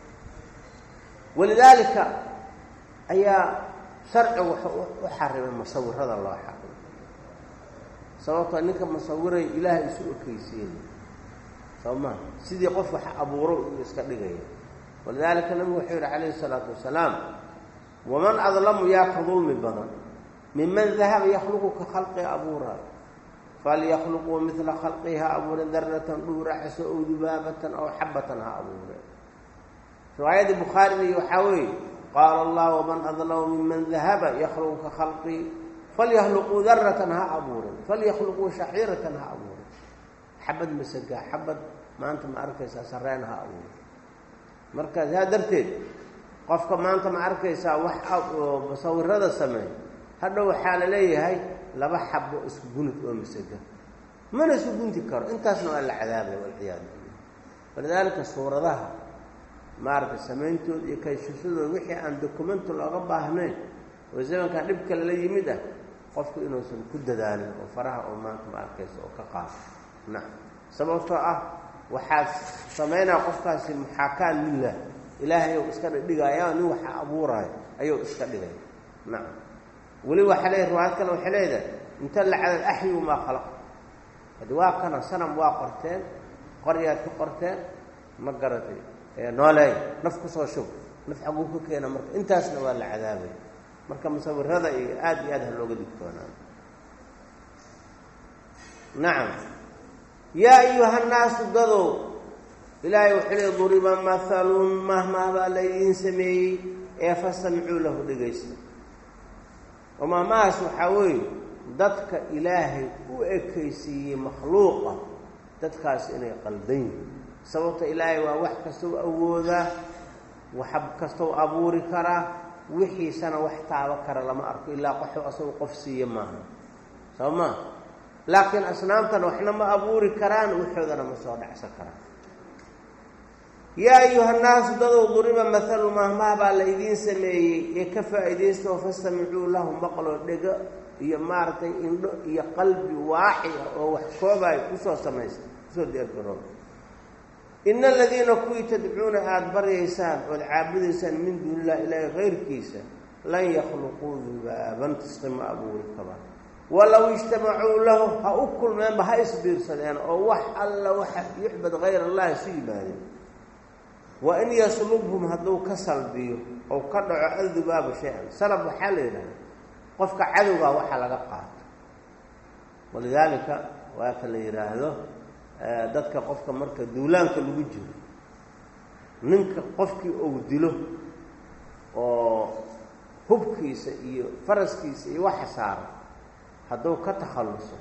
walidaalika ayaa sharcigu wuxuu u xarimay musawirada loo xarimay sababtoo ninka musawiray ilaahay isu okeysiinay soo maa sidii qof wax abuuro uu iska dhigaya walidaalika nabigu wuxuu yihi calayhi isalaatu wasalaam waman adlamu yaa ka dulmi badan miman dahaba yakhluqu ka khalqi abuuraayo falyakluquu midla khalqii ha abuure daratan dhuuraxaso ow dubaabatan aw xabatan ha abuure riwaayadii bukhaarigi waxaa weeye qaala allah waman adlamu miman dahaba yakhluqu ka khalqii falyahluquu daratan ha abuuren falyakluquu shaciiratan ha abuuren xabad masagaa xabad maanta ma arkaysaa sareen ha abuuren marka saa darteed qofka maanta ma arkaysaa wax musawirada sameey hadhow waxaa la leeyahay laba xabo isku gunid oo masaga mana isku gunti karo intaasna waa la cadaabaya walciyaadu billah walidaalika suuradaha maaragtay samayntooda iyo kayshashadooda wixii aan dokumento looga baahnayn oo zamankan dhibka lala yimid ah qofku inuusan ku dadaalin oo faraha oo maanta ma arkaysa oo ka qaado nacam sababtoo ah waxaad samaynaya qofkaasi muxaakaan lilah ilaahay ou iska dhigaya nin waxa abuuraayo ayuu iska dhigaya nacam weli waxaa leeyahy riwaayad kale waxay leedahay inta la cadad axyu maa khalaq hadi waa kana sanam waa qorteen qoryaad ku qorteen ma garatay nooleey naf kusoo shub naf xaguu ka keena marka intaasna waa la cadaabaya marka musawirada iyo aada iyo aad ha looga digtoonaan nacam yaa ayuha nnaasu dadow ilaahay wuxuu leey duriba mahalun mahmah baa laydiin sameeyey ee fastamicuu lahu dhegaysta oo mahmahaas waxaa weeye dadka ilaahay u ekaysiiyey makhluuqa dadkaas inay qaldan yihin sababta ilaahay waa wax kastou awoodaa wax kastou abuuri karaa wixiisana wax taabo kara lama arko ilaa qoxu asagu qof siiye maaha soo maa laakiin asnaamtana waxna ma abuuri karaan waxoodana ma soo dhacsan karaan yaa ayuha nnaasu dadow duriba maalu mahmaha baa la idiin sameeyey ee ka faa'iidaystaoo fastamicuu lahu maqloo dhego iyo maaragtay indho iyo qalbi waaxi ah oo wax koobayo kusoo samaysta kusoo deergarooba ina aladiina kuwii tadcuuna aada baryaysaan ood caabudaysaan min duuni illah ilaahi kayrkiisa lan yakhluquu dubaaban tisqi ma abuuri kabaan walow ijtamacuu lahu ha u kulmeenba ha isbiirsadeen oo wax alla waxa yucbad hayr allahi isu yimaadeen wa in yaslubhum hadduu ka salbiyo ou ka dhaco adubaabu shay-an salab waxaa la yidhahda qofka cadowgaa waxa laga qaato walidaalika waa ka la yidhaahdo dadka qofka marka duulaanka lagu jiro ninka qofkii ou dilo oo hubkiisa iyo faraskiisa iyo waxa saara hadduu ka takhalluso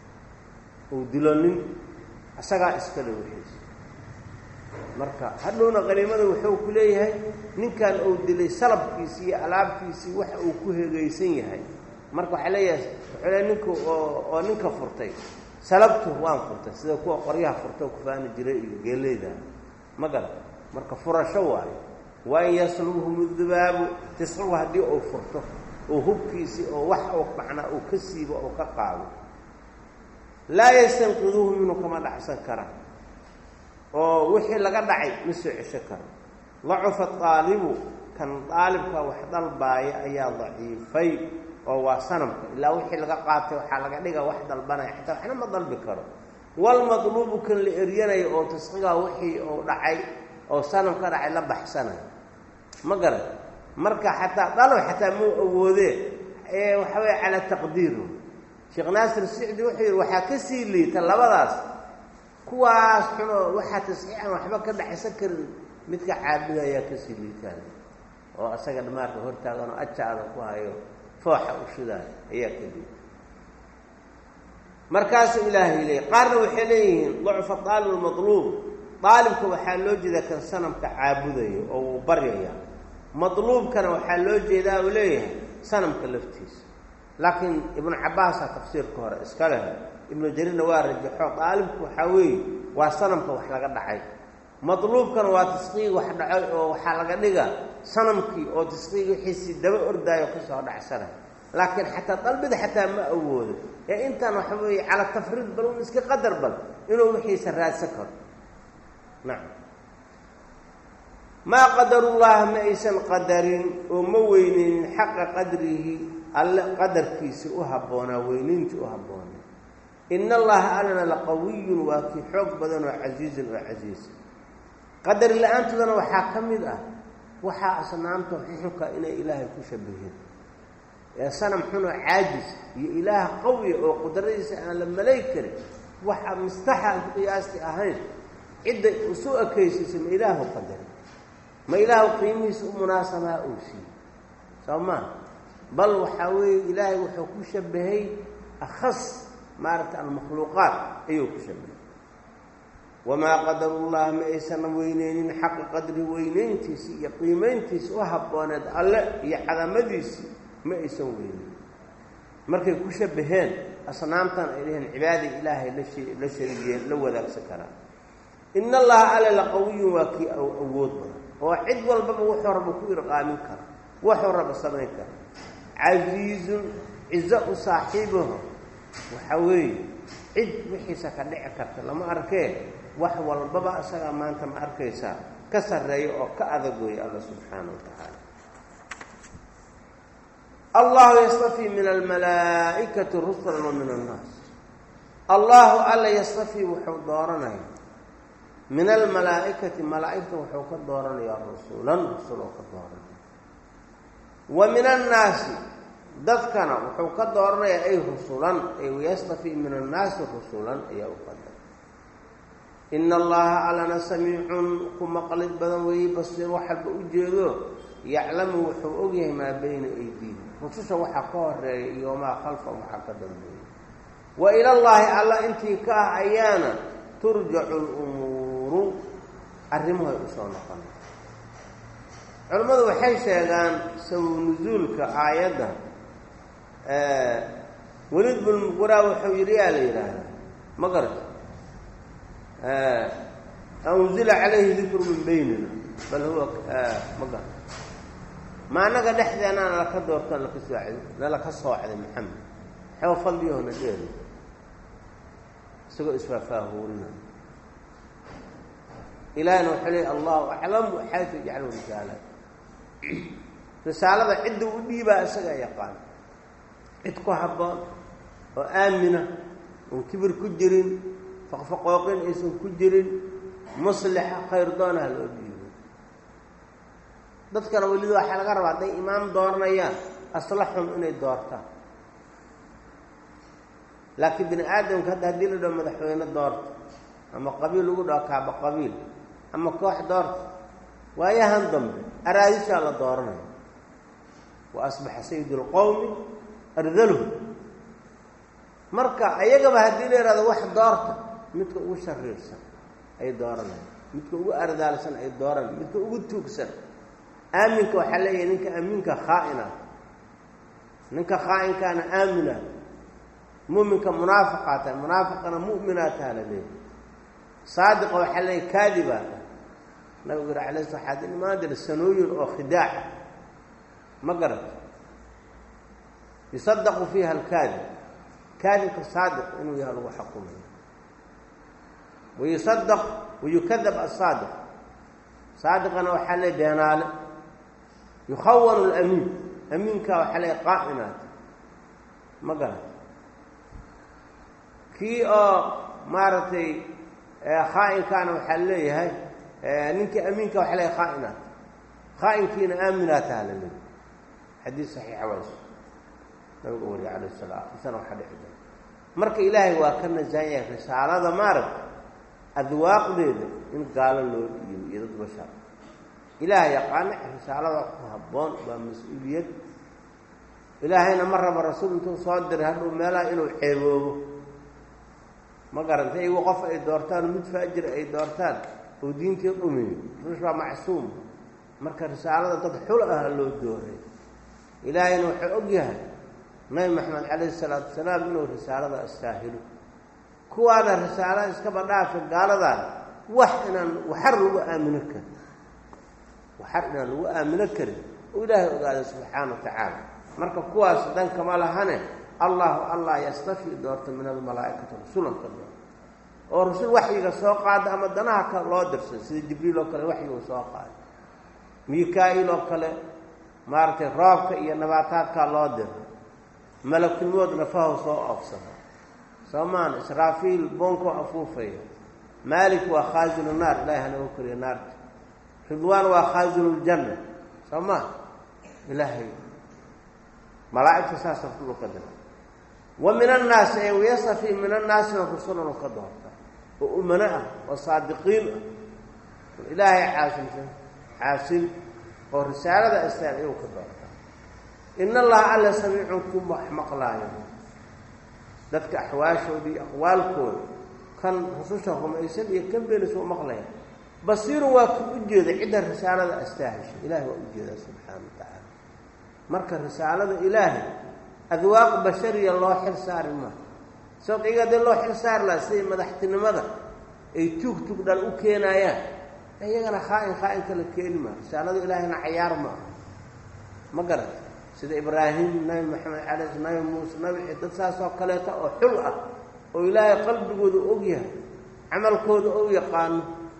uu dilo nin isagaa iskale wixiisa marka hadhowna qaniimada wuxuu ku leeyahay ninkan uu dilay salabkiisii iyo alaabtiisii waxa uu ku hegaysan yahay marka waxaa leeyahay wuxuu leeyahay ninku oo oo ninka furtay salabtu waan furtay sida kuwa qoryaha furta oo kufaani jiray iyo geeleyda ma gara marka furasho waayo waa in yaslubhum dubaabu tiscuhu haddii uu furto oo hubkiisii oo wax uu macnaa uu ka siibo oo ka qaado laa yastanqiduuhu minhu kama dhacsan kara oo wixii laga dhacay ma soo cesho karo dacufa aalibu kan daalibka wax dalbaaya ayaa daciifay oo waa sanamka ilaa wixii laga qaatay waxaa laga dhiga wax dalbanaya xataa waxna ma dalbi karo walmadluubu kan la eryanayo oo tasqigaa wixii uu dhacay oo sanam ka dhacay la baxsanayo ma garan marka xataa dalab xataa mau awoodee ee waxa weeye calaa taqdiiru sheekh naasir sicdi wuxuu yidhi waxaa ka sii liita labadaas kuwaas xunoo waxaa tasxiixan waxba ka dhacaysan karin midka caabuda ayaa kasii liitaan oo asaga dhamaarka hortaaganoo ajaada ku hayo fooxa u shidaayo ayaa ka liita markaasuu ilaahay leeyay qaarna waxay leeyihiin dacfa aalib almadluub daalibka waxaa loo jeedaa kan sanamka caabudayo oo wuu baryaya madluubkana waxaa loo jeedaa uu leeyahay sanamka laftiisa laakiin ibnu cabaasaa tafsiirka hore iska leh ibnu jariirna waa rajaxo daalibku waxaa weeye waa sanamka wax laga dhacay madluubkana waa tasqiig wax dhacay oo waxaa laga dhiga sanamkii oo tasqiig wixiisii daba ordaayo kasoo dhacsana laakiin xataa dalbida xataa ma awoodo ee intaan waxa weeye cala tafriid bal un iska qadar bal inuu wixiisa raadsan karo nacam maa qadarullaha ma aysan qadarin oo ma weyneynin xaqa qadrihi alle qadarkiisa u habboonaa weynayntii u habboonaa ina allaha allana laqawiyun waa kii xoog badan oo casiizun oo casiisa qadari la-aantoodana waxaa ka mid ah waxaa asnaamta xuxunka inay ilaahay ku shabaheen ee sanam xunoo caajis iyo ilaah qawiya oo qudradiisa aan la malay karin waxa mistaxa aan ku qiyaasti ahayn cidda isu ekaysiisa ma ilaahu qadari ma ilaahu qiimihiisa u munaasabaha uu siiyey soo maa bal waxaa weeye ilaahay wuxuu ku shabahay akhas maaragta almakhluuqaat ayuu ku shabahay wamaa qadarullaha ma aysan weyneynin xaqa qadri weyneyntiisi iyo qiimeyntiisi u habbooneed alle iyo cadamadiisii ma aysan weyneyn markay ku shabaheen asnaamtan ay dhaheen cibaada ilaahay la sharigiyeen la wadaagsan karaa ina allaha alle laqawiyun waa kii awood badan oo cid walbaba wuxuu raba ku irqaamin kara wuxuu raba samayn kara casiizun cizo u saaxiibaho waxa weeye cid wixiisa ka dhici karta lama arkee wax walbaba isagaa maanta ma arkaysaa ka sarreeya oo ka adagooya alla subxaana wa tacaala allahu yastafii min almalaa'ikati rusulan wa min annaas allahu alla yastafii wuxuu dooranaya min almalaa'ikati malaa'igta wuxuu ka dooranayaa rusulan rusul oo ka dooranaya wa min annaasi dadkana wuxuu ka dooranayaa ay rusulan ay yastafii min annaasi rusulan ayaa u qadar ina allaha allana samiicun ku maqlid badan weeye basiir waxalba u jeedo yaclamu wuxuu ogyahay maa bayna aydiihim rususha waxaa ka horeeya iyo maa khalfahum waxaa ka dambeeya wa ilallaahi alla intii ka ah ayaana turjacu lumuuru arrimahay usoo noqon culimmadu waxay sheegaan sababu nusuulka aayadda weliid bulmuquraa wuxuu yidhi yaa la yidhaahdaa ma garata anzila calayhi dikru min baynina bal huwa ma garata ma annaga dhexdeena nalaka doorto nalaka soocday nalaka soocday maxamed xew fadliyahoona dheeri isagoo isfaafaahuurina ilaahina wuxuu leey allahu aclamu xaytu yajcalu risaala risaalada cidda u dhiibaa isagaa yaqaan cid ku habboon oo aamina oon kibir ku jirin faqfaqooqin aysan ku jirin muslixa khayr doonaha loo dhiibo dadkana welida waxaa laga rabaa hadday imaam dooranayaan aslaxum inay doortaan laakiin bini aadamka hadda haddii la dhaho madaxweyne doorta ama qabiil lagu dhaho kaaba qabiil ama koox doorta waayahan dambe araadishaa la dooranaya wa asbaxa sayid lqowmi ardalhu marka ayagaba haddii la yihahdo wax doorta midka ugu shariirsan ay dooranaya midka ugu ardaalsan ay dooranaya midka ugu tuugsan aaminka waxaa leeyahay ninka amiinka khaa'ina ninka khaa'inkaana aamina muminka munaafiqaa tahay munaafiqana mu'minaa taha la leeyahay saadiqa waxaa leeyahay kaadibaa nabigu yiri alay sla waxaad imaan jira sanooyin oo khidaaca ma garata yusadaqu fiiha alkaadib kaadibka saadiq inuu yahay lagu xukumayo wayusadaq wayukadab asaadiq saadiqana waxaa le beenaale yukhawanu lamiin amiinka waxaa le qaa'inaata ma garata kii oo maaragtay khaa'inkaana waxaa leeyahay ninkii amiinka waxa leeyahay khaa'inaata khaa'inkiina aaminaataha la leeyahy xadiis saxiixa wayso nabiga wariye calayh salaam isana waxaa dhici doona marka ilaahay waa ka nasahan yahay risaalada maaragta adwaaqdeeda in gaalo loo dhiibo iyo dad bashar ilaah yaqaana risaalada ku habboon waa mas-uuliyad ilaahayna ma raba rasuul intuu soo diray hadhuu meelaha inuu ceeboobo ma garanta iyagu qof ay doortaan mid faajir ay doortaan oo diintii dhumiyo ruush waa macsuum marka risaalada dad xul ah loo dooray ilaahayna wuxuu og yahay nabi maxamed calayhi salaatu wasalaam inuu risaalada astaahilo kuwaana risaalada iskaba dhaafa gaaladan wax inaan waxar lagu aamino karin waxar inaan lagu aamino karin oo ilaahay ogaaday subxaana wa tacaala marka kuwaas dankama lahane allahu allah yastafi doorta min almalaa'ikati rasulan ka doorta oo rasul waxyiga soo qaada ama danaha ka loo dirsan sida jibriil oo kale waxyiga soo qaada mika-il oo kale maaragtay roobka iyo nabaataadkaa loo dira malakilmood nafahu soo oofsada soo maana israafiil boonkoo afuufaya maalik waa khaasinu naar ilahi hanaga koriya naarta ridwaan waa khaasinu ljanna soo maa ilaahay malaa'igta saasa rasuulu ka dira wa min annaasi ee wayasafi min annaasina rusulan u ka doorta oo umano ah oo saadiqiin ah ilaahay caasimsan caasim oo risaalada astaan iyagu ka doorta in allaha alla samiicun ku maqlaayo dadka axwaashooda iyo aqwaalkooda kan rususha rumaysan iyo kan beenis u maqlaya basiirun waa ku u jeeda cidda risaalada astaahisha ilahay waa u jeedaa subxaana wa tacaala marka risaalada ilaahay adwaaq bashariya loo xil saari maaha sababto iyaga dee loo xil saari laha siday madaxtinimada ay tuug tug dhal u keenaayaan iyagana khaa-in khaa-in kala keeni maa risaalada ilaahayna cayaar ma aha ma garata sida ibraahim nabi maxamed cala nabi muuse nabi dad saas oo kaleeta oo xul ah oo ilaahay qalbigooda og yahay camalkooda ou yaqaano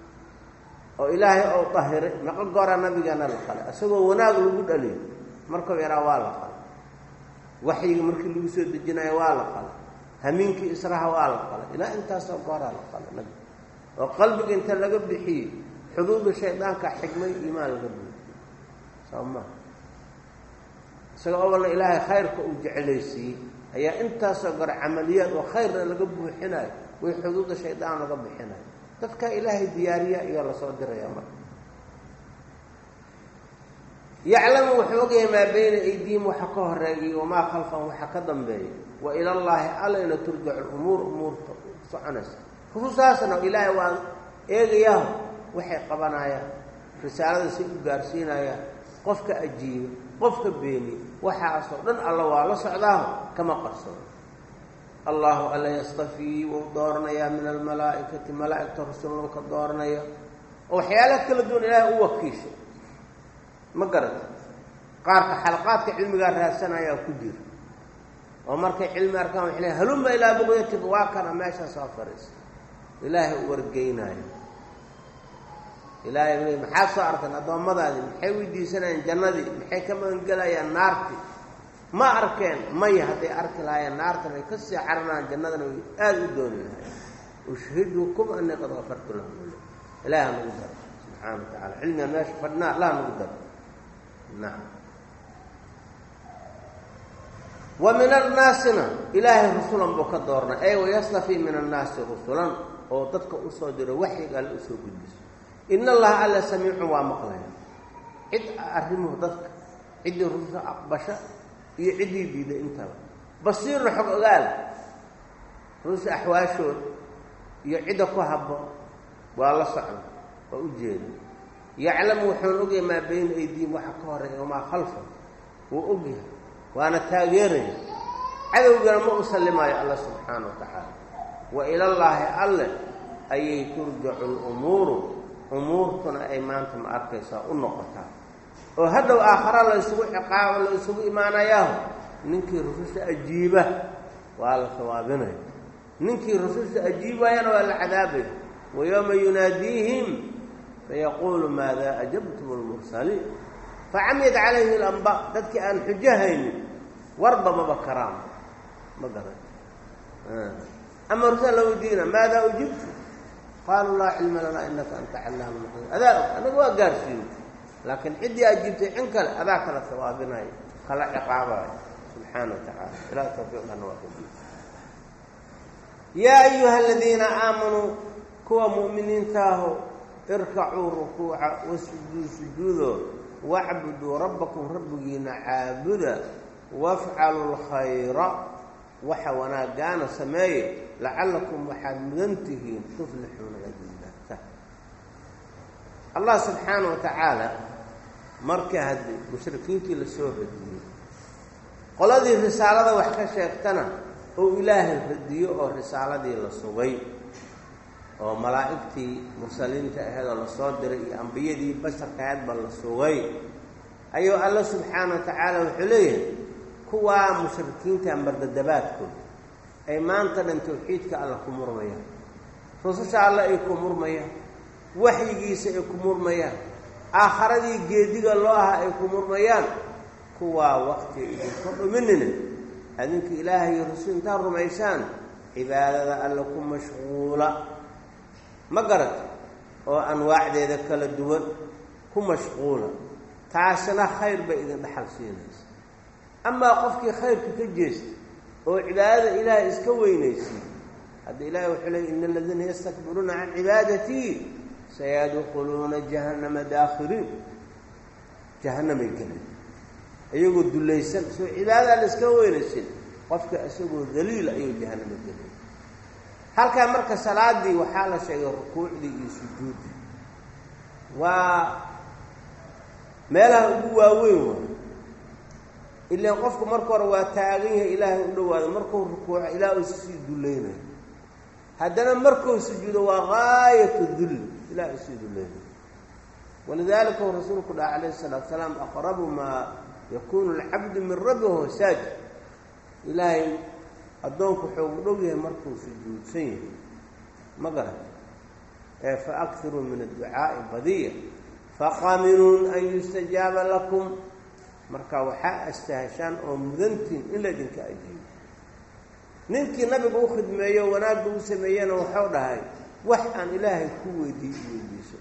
oo ilaahay ou dahiray maqo goora nabigeena la qalay isagoo wanaag lagu dhaliyo markuu yaraa waa la qalay waxyiga markii lagu soo dejinayo waa la qalay hamiinkii israha waa la qalay ilaa intaasoo gooraa la qalay nabi oo qalbiga inta laga bixiyey xuduuda shaydaanka xigmay iimaan laga buuxiyo soo maa isaga obalna ilaahay khayrka uu jecelaysiiyey ayaa intaasoo gore camaliyaad oo khayrna laga buuxinayo way xuduuda shaydaan laga bixinayo dadka ilaahay diyaariya ayaa lasoo diraya marka yaclamu wuxuu ogyahay maa bayna aydiihim waxa ka horeeyay wamaa khalfahum waxa ka dambeeya wa ilallaahi allayna turjacu lumuur umuurta soconaysa rususaasna ilaahay waa eegayaho waxay qabanayaan risaalada say u gaarsiinayaan qofka ajiiba qofka beeniye waxaasoo dhan alla waa la socdaaho kama qarsado allahu alla yastafii wuu dooranayaa min almalaa'ikati malaa'igta rasulnuu ka dooranaya oo waxyaalaha kala duwan ilaahay u wakiishay ma garata qaarka xalaqaadka cilmigaa raadsanayaa ku jira oo markay cilmi arkaan waxay leeay halumma ilaa buqyatika waa kana meeshaa soo fariisa ilaahay u wargeynaayo ilaahay le maxaad soo arkan addoommadaadii maxay weydiisanayaan jannadii maxay ka magangelayaan naartii ma arkeen maya hadday arki lahaayeen naartan ay ka sii caranaan jannadana way aada u dooni lahayen ushhidukum anii qad kafartu lahum ilahi ha nagu daro subxaana wa tacala cilmigan meesha fadhnaa allah nagu daro nacam wa min annaasina ilaahay rusulan buu ka doornay ay wayastafii min annaasi rusulan oo dadka usoo diro waxyiga alle usoo gudbiso in allaha alla samiicun waa maqlaya cid arrimuhu dadka ciddii rususha aqbasha iyo ciddii diiday intaba basiirna xog ogaal rususha axwaashooda iyo cidda ku habboon waa la socda waa u jeeda yaclamu wuxuuna ogyahay maa bayna aydiihim waxa ka horeeya wamaa khalfa wuu ogyahay waana taageeraya cadowgana ma u sallimaayo alla subxaana wa tacaala wa ilallaahi alle ayay turjacu lumuuru umuurtuna ay maanta ma arkaysaa u noqotaa oo hadhow aakhara la ysugu ciqaabo la ysugu imaanayaaho ninkii rususha ajiiba waa la sawaabinaya ninkii rususha ajiibayana waa la cadaabaya wa yowma yunaadiihim fayaquulu maada ajabtum lmursaliin facamiyad calayhi lamba dadkii aan xujo haynin warba maba karaan ma garan ama rusal la weydiina maada ujibtu qaaluu laa cilma lanaa inaka anta callaamu lquyub adaa og anaga waa gaarsiiyey laakiin ciddii ajiibtay cin kale adaa kala sawaabinayo kala ciqaabayo subxaana wa tacaala ilaah tawfiiqana waa kudi yaa ayuha aladiina aamanuu kuwa mu'miniintaaho irkacuu rukuuca wasjuduu sujuudo wacbuduu rabbakum rabbigiina caabuda wafcaluu lkhayra waxa wanaagaana sameeye lacallakum waxaad mudan tihiin tuflixuuna adinata allah subxaana wa tacaala markii haddii mushrikiintii lasoo radiyey qoladii risaalada wax ka sheegtana oo ilaahay radiyo oo risaaladii la sugay oo malaa'igtii mursaliinta aheedoo lasoo diray iyo ambiyadii basharka aheedba la sugay ayuu alla subxaana wa tacaala wuxuu leeyahay kuwaa mushrikiinta mardadabaadkooda ay maanta dhan tawxiidka alla ku murmayaan rususha alle ay ku murmayaan waxyigiisa ay ku murmayaan aakharadii geediga loo aha ay ku murmayaan kuwaa waktiga idinka dhuminina adinka ilaahay iyo rusul intaad rumaysaan cibaadada alle ku mashquula ma garata oo anwaacdeeda kala duwan ku mashquula taasina khayr bay idin dhaxal siinaysa amaa qofkii khayrka ka jeesta oo cibaadada ilaahay iska weynaysiy hadda ilahay wuxuu leey ina aladiina yastakbiruuna can cibaadatii sayadkhuluuna jahannama daakhiriin jahannamay gelin iyagoo dulaysan soo cibaadada la iska weynaysin qofka isagoo daliila ayuu jahannama gelin halkaa marka salaadii waxaa la sheegay rukuucdii iyo sujuuddii waa meelaha ugu waaweyn waa ilaan qofku marka hore waa taagan yahay ilaahay u dhawaado markuu rukuuco ilaah uu sii dulaynayo haddana markuu sujuudo waa gaayatu dulli ilaah usii dulaynayo walidaalika uu rasuulku dhaha calayhi salaatu salaam aqrabu maa yakuunu alcabdu min rabbi wahuwa saajid ilaahay addoonku wuxuu u dhow yahay markuu sujuudsan yahay ma garan ee fa akiruu min adducaa'i badiya faqaminuun an yustajaaba lakum marka waxaa astahashaan oo mudantiin in laydinka ajiibo ninkii nabiga u khidmeeyo wanaagga u sameeyena waxau dhahay wax aan ilaahay ku weydiiy weydiiso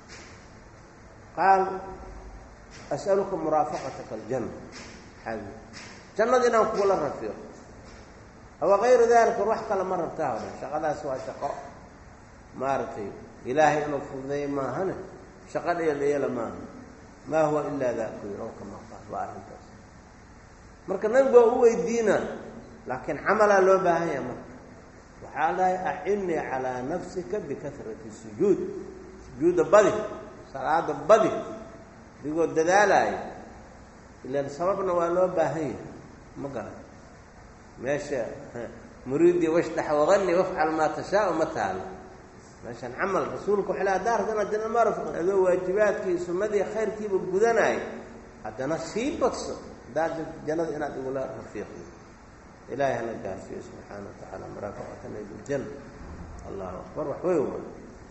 qaal as'aluka muraafaqataka aljanna xaabi jannada inaan kugula rafiiqo awa kayru dalika wax kale ma rabtaa o dhan shaqadaas waa shaqo maaragtay ilaahay inuu fududeeyo maahane shaqo dheeldheela maaha maa huwa ilaa daku yir oo kama qaal waa arrintaas marka nabigu waa u weydiina laakiin camalaa loo baahan yaha marka waxaa dhahay acinnii calaa nafsika bikahrati sujuud sujuudda badi salaada badi digoo dadaalaayo ilaan sababna waa loo baahan yahay ma garan meesha muriidii washdax waqani wafcal maa tashaau ma taalo meeshaan camal rasuulka waxay le haddaa rabta inaad janna ma rafqin adoo waajibaadkii sunnadii khayrkiiba gudanaayo haddana sii badso haddaad jannada inaad igula rafiiqdo ilaahay hana gaarsiiyo subxaana wa tacaala maraafaqatana biljanna allahu akbar wax wey wa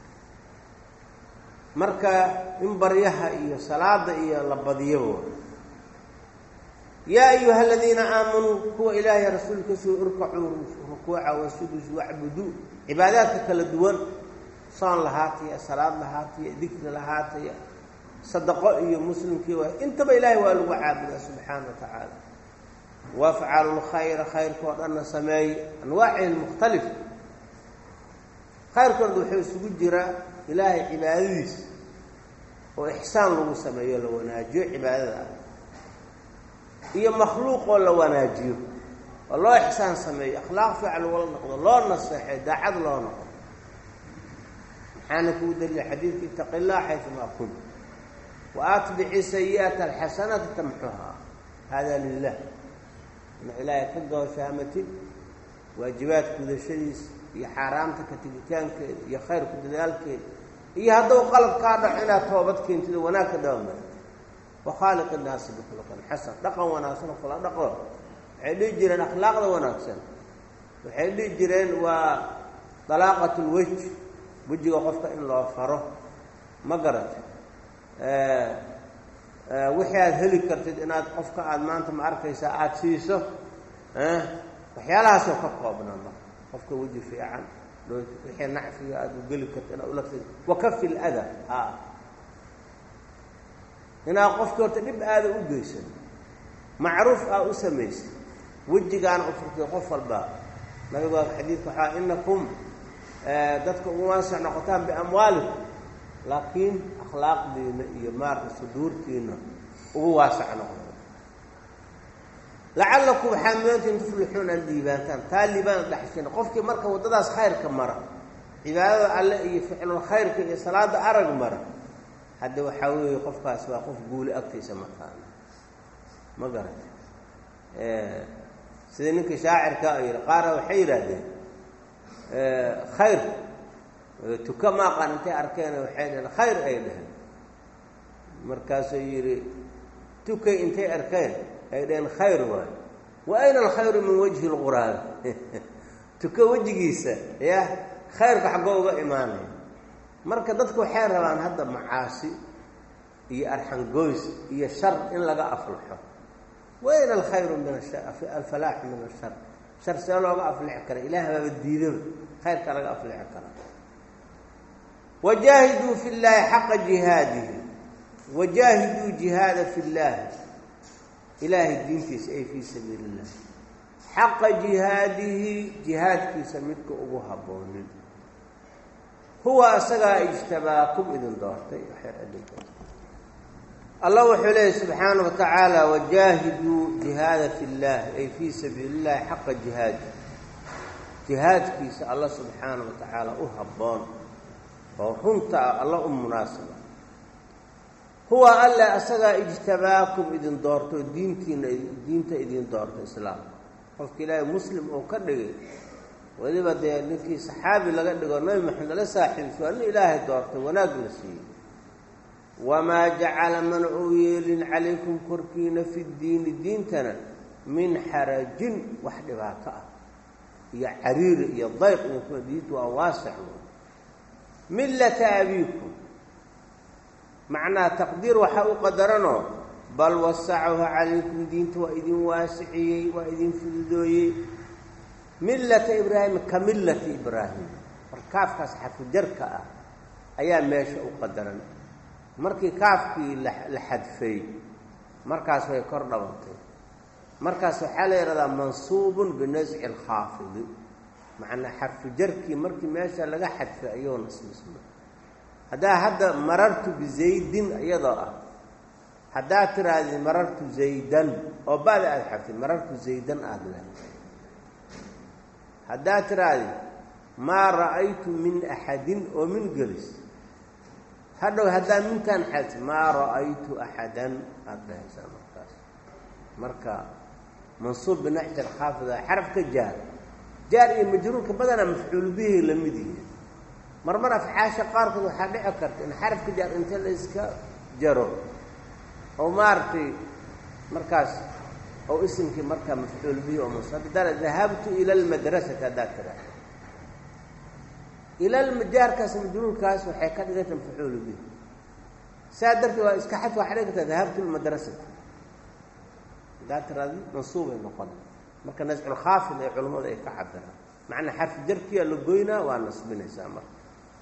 marka in baryaha iyo salaada iyo la badiyaba yaa ayuha aladiina aamanuu kuwa ilaahay rasuulkiisuu irkacuu rukuuca wasudus wacbuduu cibaadaadka kala duwan soon lahaataya salaad lahaataya dikri lahaataya sadaqo iyo muslimkii waa intaba ilaahay waa lagu caabudaa subxaana wa tacaala wafcalu lkhayra khayrka oo dhanna sameeye anwaacihi lmukhtalifa khayrkood wuxuu isugu jiraa ilaahay cibaadadiisa oo ixsaan lagu sameeyo la wanaajiyo cibaadada ah iyo makhluuqoo la wanaajiyo oo loo ixsaan sameeyo akhlaaq fiican lagula noqdo loo naseexay daacad loo noqdo maxaana kugu dalila xadiidka itaqi illah xayumaa kunt wa atbici sayi'ata alxasanata tamxuhaa hada lilah ina ilaahay ka gooshaamati waajibaad gudashadiisa iyo xaaraamta ka tegitaankeeda iyo khayrku dadaalkeeda iyo hadduu qalab kaa dhaco inaad toobad keentid oo wanaag ka dabamarto wakhaaliq innaasi bikhuluqin xasan dhaqan wanaagsan kula dhaqo waxay dhihi jireen akhlaaqda wanaagsan waxay dhihi jireen waa dalaaqat lwej wejiga qofka in loo faro ma garata wixii aada heli kartid inaad qofka aada maanta ma arkaysaa aada siiso waxyaalahaasoo ka koobnaa marka qofka weji fiican wixii nacfiga aada u geli karta inaad ula wakafi lada a inaad qofkii horta dhib aada u geysan macruuf aa u samaysay wejigaana u furtay qof walba nabigu xadiidka waxaa inakum dadka ugu waasic noqotaan biamwaalikum laakiin akhlaaqdiina iyo maarka suduurtiina ugu waasac noqdo lacallakum waxaa mudantiin tuflixuun aad liibaantaan taa liibaan dhaxshin qofkii marka waddadaas khayrka mara cibaadada alle iyo ficlul khayrka iyo salaada arag mara hadda waxaa weeye qofkaas waa qof guuli agtiisa mataana ma garata sida ninkii shaacirka yidhi qaara waxay yidhaahdeen khayr tuka ma aqaan intay arkeen waxay dhaheen khayr ay dhaheen markaasuu yidhi tukay intay arkeen ay dhaheen khayr waay wa ayna alkhayru min wajhi lquraabi tuka wejigiisa ya khayrka xaggoo uga imaanaya marka dadku waxay rabaan hadda macaasi iyo arxangoys iyo shar in laga aflaxo wayna alkhayru min alfalaaxu min ashar shar see looga aflixi kara ilaah baaba diidaba khayrka laga aflixi kara wajaahiduu fi llaahi xaqa jihaadihi wajaahiduu jihaada fi llaahi ilaahay diintiisa ay fii sabiili illah xaqa jihaadihi jihaadkiisa midka ugu habboonin huwa asagaa ijtabaakum idin doortay allah wuxuu leeyahy subxaana wa tacaala wajaahiduu jihaada fi llahi ay fii sabiili illahi xaqa jihaadi jihaadkiisa alla subxaana wa tacaala u habboon oo runta ah alla u munaasaba huwa alle asagaa ijtabaakum idin doorto diintiina diinta idin doorto islaamka qofka ilaahay muslim oo ka dhigay weliba dee ninkii saxaabi laga dhigo nabi maxamed ala saaxiibso alla ilaahay doortay wanaag la siiyey wamaa jacala mana uu yeelin calaykum korkiina fi ddiini diintana min xarajin wax dhibaato ah iyo cariiri iyo dayq inkuna diintu waa waasic millata abiikum macnaha taqdiir waxaa u qadaranoo bal wasacahu calaykum diinta waa idin waasiciyey waa idin fududooyey millata ibraahim ka millati ibraahim mar kaafkaas xafijarka ah ayaa meesha u qadaran markii kaafkii la xadfay markaas way kor dhabantay markaas waxaa la yidhahdaa mansuubun binasci alkhaafidi macnaa xarfijarkii markii meesha laga xadfay ayuu nasbisma haddaa hadda marartu bizaydin iyadoo ah haddaad tirahdid marartu zaydan oo ba'da aada xadfay marartu zaydan aada leedahay haddaad tirahdid maa ra'aytu min axadin oo min gelis hadhow haddaad minkaan xadfi maa ra'aytu axadan aada dhahaysaa markaas marka mansuub binaxjar khaafida xarafka jaar jaar iyo majruurka badanaa mafcuul bihi la mid yihi mar mar afxaasha qaarkood waxaa dhici karta in xarafka jaar inta la iska jaro oo maaragtay markaas oo isimkii markaa mafcuul bihi oo mansuub hadda dahabtu ila almadrasati haddaad tira ila jaarkaas majruurkaas waxay ka dhiganta mafcuul bihi saa darteed waa iska xad waxaa dhigi kartaa dahabtu lmadrasati haddaad tiraadi mansuubay noqon marka nasculkhaafid ee culammadu ay ka cabiraan macnaa xarfi jarkiyaa la goynaa waa nasbinaysaa marka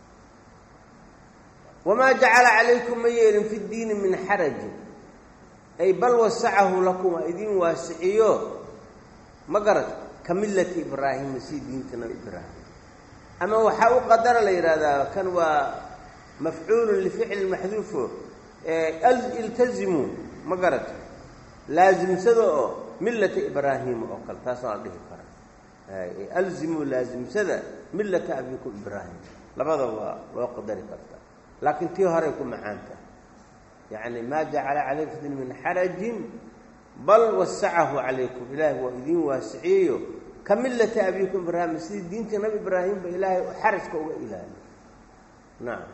wamaa jacala calaykum ma yeelin fi ddiini min xarajin ay bal wasacahu lakum waa idin waasiciyo ma garad ka millati ibraahima si diinta nabi ibraahim ama waxaa u qadara la yidhahdaa kan waa mafcuulun lificli maxduufo iltazimuu ma garad laasimsada oo millata ibraahima oo kale taas waa la dhihi karaa alzimuu laasimsada millata abikum ibraahim labada waa loo qadari kartaa laakiin tii horay ku macaanta yacni maa jacala calaykum fi din min xarajin bal wasacahu calaykum ilaahay waa idiin waasiciyeyo ka millata abikum ibraahim sidii diinta nabi ibraahimba ilaahay xarajka uga ilaaliyo nacam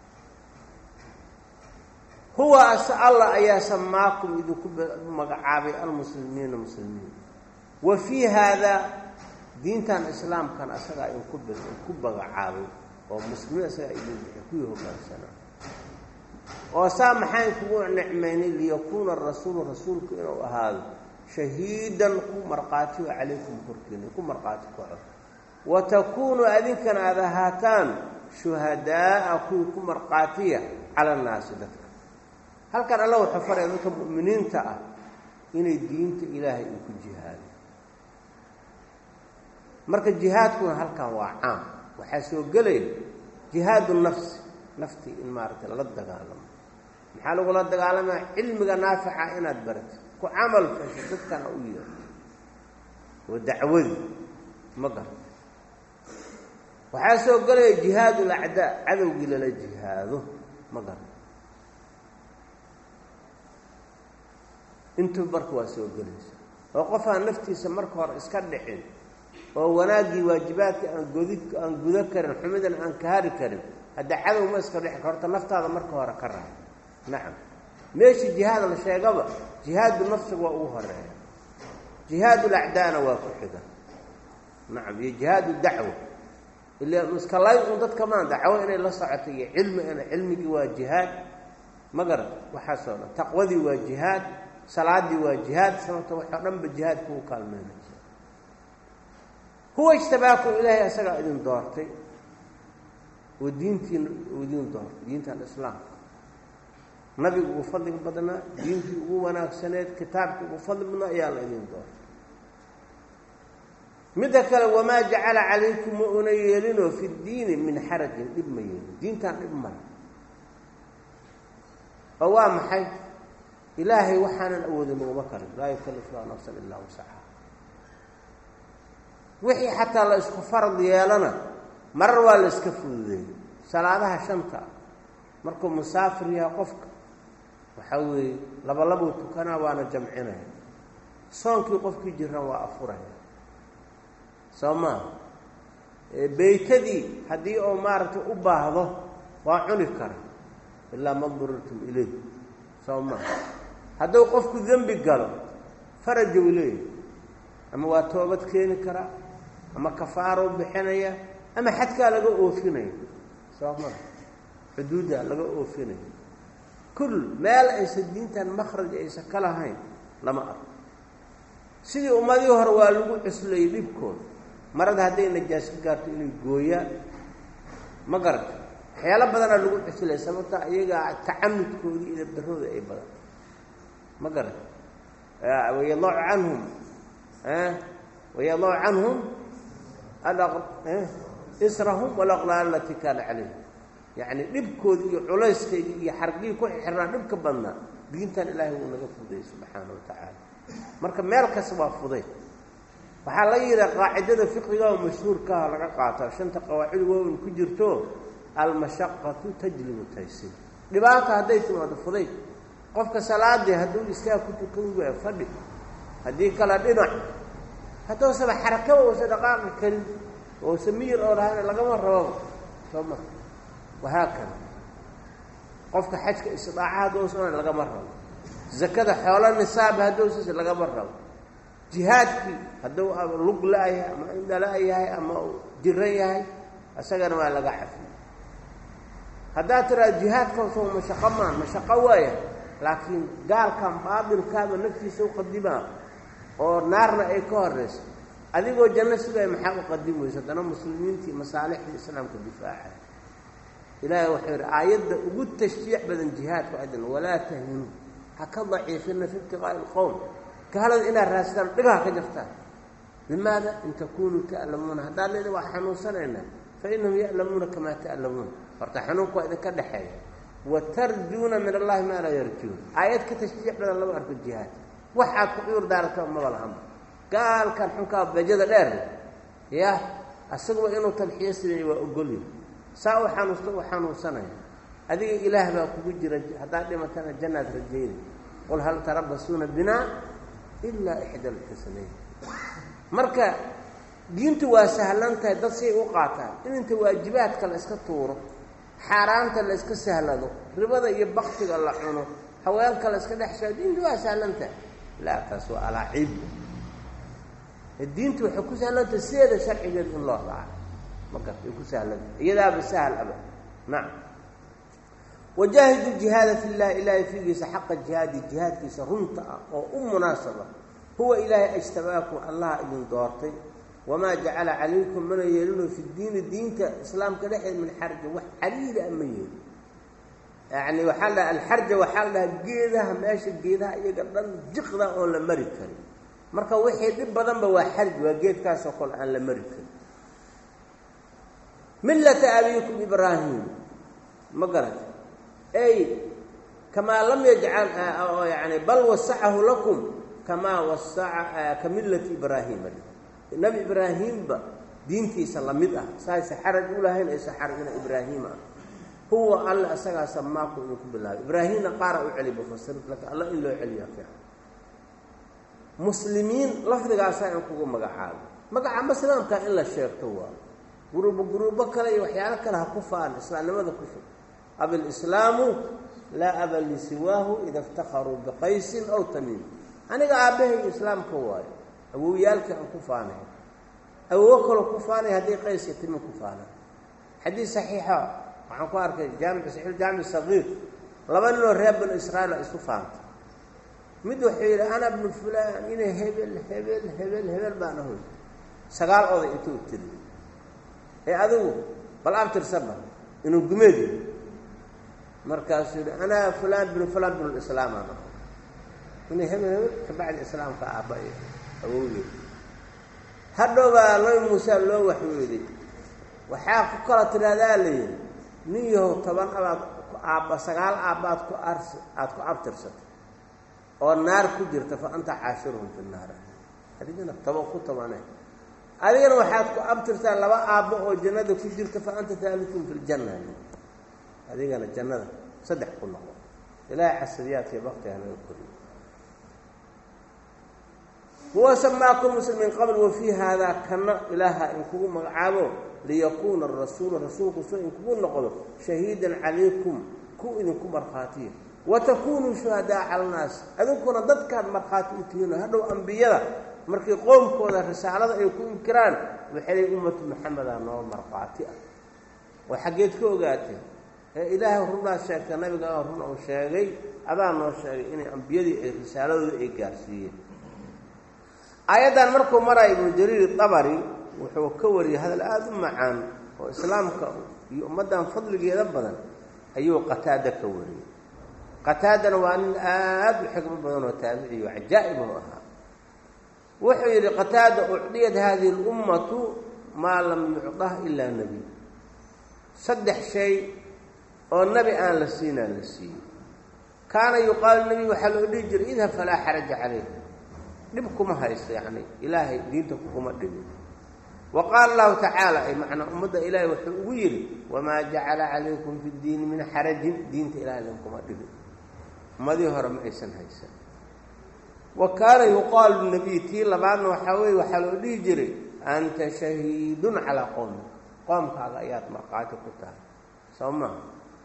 huwa as allah ayaa samaakum idinku magacaabay almuslimiina muslimiin wa fii haada diintan islaamkan asagaa inku b inku bagacaabay oo muslimiin asagaa idin bixi kuwii hogaansanaa oo saa maxayn kugu nicmaynay liyakuuna arasuulu rasuulku inuu ahaado shahiidan ku markhaatiyo calaykum korkiina ku markhaati kaco wa takuunuu adinkana aada ahaataan shuhadaa'a kuwii ku markhaatiya cala annaasi dadka halkan alla wuxuu faraya dadka mu'miniinta ah inay diinta ilaahay uu ku jihaado marka jihaadkuna halkan waa caam waxaa soo gelaya jihaadu nafsi naftii in maaragtay lala dagaalamo maxaa lagula dagaalamaya cilmiga naafica inaad baratid ku camal fasho dadkana u yeerto waa dacwadii ma garta waxaa soo gelaya jihaad ulacdaa cadowgii lala jihaado ma garta intuu marka waa soo gelaysa oo qof aan naftiisa marka hore iska dhicin oo wanaaggii waajibaadka aan godi aan gudo karin xumidan aan ka hari karin hadda cadow ma iska dhixi horta naftaada marka hore ka raay nacam meeshii jihaad la sheegaba jihaadu nafsiga waa ugu horeeya jihaadu lacdaana waa ku xiga nacam iyo jihaadu dacwa ila iska lay un dadka maan dacwo inay la socoto iyo cilmi ina cilmigii waa jihaad ma garat waxaasoo dhan taqwadii waa jihaad salaadii waa jihaad sababta waxoo dhanba jihaadku u kaalmeynaysa huwa ijtabaakum ilaahay asagaa idin doortay oo diintiina uu idin doortay diintan islaamka nabigu ugu fadliga badnaa diintii ugu wanaagsaneed kitaabkii ugu fadli badnaa ayaa la idin doortay midda kale wamaa jacala calaykum ma una yeelinoo fi ddiini min xarajin dhib ma yeelin diintan dhib male oo waa maxay ilaahay waxaanan awoodin uguma karin laa yukallifu llahu nafsan ilaa wasaxa wixii xataa la isku farad yeelana marar waa la iska fududeeyey salaadaha shanta markuu musaafir yahay qofka waxaa weeye labalabuu tukanaa waana jamcinaya soonkii qofkii jiran waa afuraya soo maa beytadii haddii uu maaragtay u baahdo waa cuni kara ilaa ma durirtum ileyh soo maa hadduu qofku dembi galo farajow leeyahy ama waa toobad keeni karaa ama kafaarou bixinaya ama xadkaa laga oofinaya soo maa xuduudda laga oofinaya kul meel aysan diintan makhraj aysan ka lahayn lama arko sidii ummadii hore waa lagu cuslayay dhibkooda marada hadday najaas ka gaarto inay gooyaan ma garata waxyaalo badanaa lagu cuslaya sababta iyagaa tacanudkoodii iyo darooda ay badan ma garata wayadaacu canhum wayadaacu canhum israhum walaqlaal alatii kaana calayhim yacni dhibkooda iyo culayskayga iyo xargii ku xirnaa dhibka badnaa diintan ilaahay wuu naga fudayay subxaana wa tacaala marka meel kasta waa fuday waxaa laga yidhaha qaacidada fiqiga oo mashhuurkaha laga qaataa shanta qawaacid waaweyn ku jirto almashaqatu tajlibu taysiir dhibaata hadday timaado fuday qofka salaadii hadduu istaag ku tukan waayo fadhi haddii kale dhinac hadduusaba xarakaba uusa dhaqaaqi karin oosa miyir oo lahayna lagama rababa soo ma wahaakada qofka xajka istidaaca hadduusan lagama rabo zakada xoolo nisaaba hadduusas lagama rabo jihaadkii hadduu lug la-yahay ama indhala yahay ama jiran yahay isagana waa laga cafiy haddaad tiraado jihaadkaasoo mashaqo maa mashaqo waaya laakiin gaalkan baatilkaaba naftiisa uqadimaa oo naarna ay ka horeyso adigoo janno sugaya maxaa uqadim weyso haddana muslimiintii masaalixdii islaamka difaaca ilaahay wuxuu yidhi aayadda ugu tashjiic badan jihaadku adan walaa tahinuu ha ka daciifina fi ibtiqaa'i ilqowm gaalada inaad raastaan dhigaha ka jartaan limaada in takunuu ta'lamuuna haddaad leeda waa xanuunsanaynaa fa innahum ya'lamuuna kamaa ta'lamuun horta xanuunka waa idinka dhexeeya wa tarjuuna min allahi maa laa yarjuun aayad ka tashjiic badan lama arko jihaad waxaad ku cuur daarata maba lahanba gaalkan xunkaa bajada dheer ya asaguba inuu talxiyo sideeya waa ogolya saa u xanuusta u xanuunsanaya adiga ilaah baa kugu jira haddaad dhimatana jannaad rajayna qul hal tarabasuuna binaa ilaa ixda alxusnayn marka diintu waa sahlan tahay dad say u qaataan in inta waajibaadka la iska tuuro xaaraanta la iska sahlado ribada iyo baktiga la cuno haweenka la iska dhex shao diintu waa sahlan tahay laa taas waa alaaciib diintu waxay ku sahlantah sideeda sharcigeed in loo raaco magarta ay ku sahlanta iyadaaba sahal aba nacam wajaahidu jihaada fi llahi ilaahay fiigiisa xaqa jihaadi jihaadkiisa runta ah oo u munaasaba huwa ilaahay ajtabaakum allaha idin doortay wamaa jacala calaykum mana yeelino fi diini diinta islaamka dhexeed min xarja wax caliila a ma yeelin yacni waxaa la dhaha alxarja waxaa la dhahaa geedaha meesha geedaha iyaga dhan jiqda oon la mari karin marka wixii dhib badanba waa xarj waa geedkaasoo kale aan la mari karin millata abiikum ibraahim ma garata ay kamaa lam yajcal yani bal wasacahu lakum kamaa wasaca ka millati ibraahima nebi ibraahimba diintiisa lamid ah saaysa xaraj u lahayn aysa xarajna ibraahiima ah huwa alle isagaa samaaku idinku bilaabay ibraahimna qaara u celi mufasir laakiin alla in loo celiyaa fiican muslimiin lafdigaasaa in kugu magacaabo magaca maslaamka in la sheegto waa guruubo guruubo kale iyo waxyaalo kale ha ku faan islaamnimada ku fog abilislaamu laa aba lisiwaahu ida iftakharuu biqaysin aw tamiim aniga aabbahay islaamka waayo awowyaalkii aan ku faanay awowo kaloo ku faanay haddii qayska timi ku faanay xadiid saxiixa waxaan ku arkay jaamic saxiix jaamic sagiir laba ninoo reer banu israa'iil a isu faantay mid wuxuu yidhi ana bnu fulaan inay hebel hebel hebel hebel baan ahoy sagaal oday intuu tiri ee adigu bal abtirsaba inuu gumeedi markaasuu yidhi anaa fulaan binu fulaan binu lislaamaan aho inay hebel hebel kabacdi islaamka aabba iyo awowgeed hadhowbaa nabi muuse loo waxyooday waxaa ku kala tidhaahdaa la yidhi nin yahow toban abaad ku aabba sagaal aabbaad ku ars aada ku abtirsatay oo naar ku jirta fa anta caashiruhum fi naar adigana taba ku tabane adigana waxaad ku abtirtaa laba aabbo oo jannada ku jirta fa anta taalikum fi ljanna adigana jannada saddex ku noqo ilaahay casadiyaadkii baktiga naga koriyo huwa samaakum muslim min qabl wa fii haadaa kana ilaaha in kugu magacaabo liyakuuna arasuulu rasuulku soo in kugu noqdo shahiidan calaykum ku idinku markhaatiya watakunuu shuhadaa cala annaas adinkuna dadkaad markhaati u tihiino hadhow ambiyada markii qoomkooda risaalada ay ku inkiraan waxay lay ummatu maxameda noo markhaati ah oo xaggeed ka ogaatee ee ilaahay runaad sheegta nabiga run uu sheegay adaa noo sheegay inay ambiyadii ay risaaladooda ay gaarsiiyeen aayaddan markuu maraya ibnu jariir dabari wuxuu ka wariyey hadal aada u macaan oo islaamka iyo ummaddan fadligeeda badan ayuu qataada ka wariyey qataadana waa nin aada u xigmo badan oo taabiciyo cajaa'ib oo ahaa wuxuu yidhi qataada ucdiyat hadihi اlummatu maa lam yucdah ilaa nebiy saddex shay oo nebi aan la siinaa la siiyey kaana yuqaalu nebiy waxaa loo dhihi jiray idhab falaa xaraja calayk dhib kuma haysto yacni ilaahay diinta kuma dhibin wa qaala allahu tacaala ay macnaa ummadda ilaahay wuxuu ugu yidhi wamaa jacala calaykum fi ddiini min xarajin diinta ilahay idinkuma dhibin ummadii hore ma aysan haysan wa kaana yuqaalu nabiy tii labaadna waxaa weeye waxaa loo dhihi jiray anta shahiidun calaa qowmik qoomkaaga ayaad markhaati ku tahay soo maha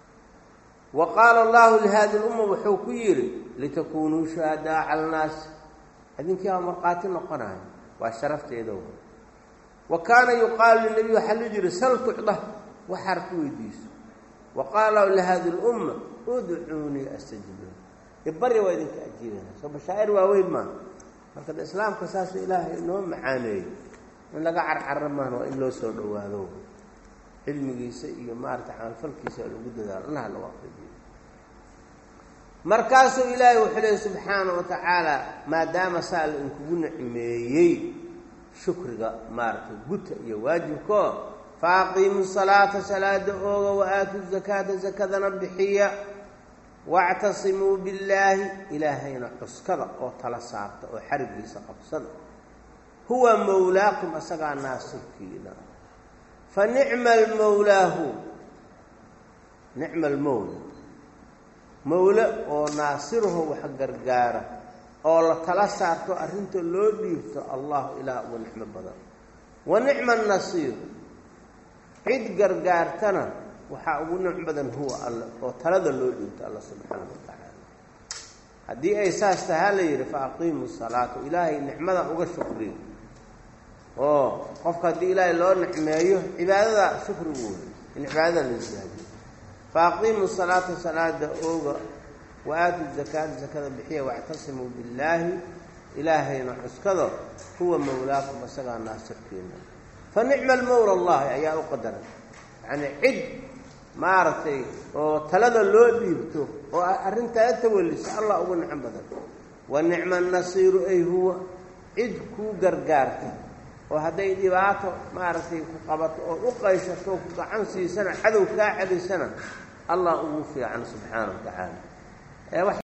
wa qaala allahu lihadi lumma wuxuu ku yidhi litakunuu shuhadaa cala annaas idinkii aa markhaati noqonayo waa sharafteeda wa kaana yuqaalu linabiy waxaa loo jiri sal tucda waxaad ku weydiiso wa qaala lahu lihadi lumma udcuunii astajib ibari waa idinka ajiibana soo bashaa'ir waaweyn maa marka de islaamka saasuu ilaahay inoo macaaneeyey in laga carcarra maan waa in loo soo dhowaado cilmigiisa iyo maarata camalfalkiisa lagu dadaalo allaha lagu aqribiyo markaasuu ilaahay wuxuu leey subxaana wa tacaala maadaama saa la inkugu nicmeeyey shukriga maaragtay guta iyo waajibkoo faaqiimu salaata salaada ooga wa aatu zakaata zakadana bixiya wactasimuu billaahi ilaahayna cuskada oo tala saarta oo xarigiisa qabsada huwa mowlaakum asagaa naasirkiina fa nicma almowlaahu nicma almowla mowle oo naasiraho wax gargaara oo la tala saarto arrinta loo dhiibto allahu ilaah uga nicmo badan wa nicma annasiir cid gargaartana waxaa ugu nicm badan huwa alle oo talada loo dhiibto alla subxaana wa tacaala haddii ay saas tahaa la yidhi fa aqiimu salaata ilaahay nicmadan uga shukriyo oo qofka haddii ilaahay loo nicmeeyo cibaadada shukrigu wey in cibaadada la isyaadiyo fa aqiimu salaata salaada ooga wa aatu zakaata zakada bixiya wactasimuu billaahi ilaahayna cuskado huwa mawlaakum isagaa naasirkiina fa nicma almawla allahi ayaa u qadaray yacnii cid maaragtay oo talada loo dhiibto oo arrintaa tawalisa allah ugu nicmo badan wa nicma nasiiru ay huwa cid kuu gargaarta oo hadday dhibaato maaragtay ku qabato oo u qayshato ku gacan siisana cadow kaa celisana allah ugu fiican subxaana wa tacaala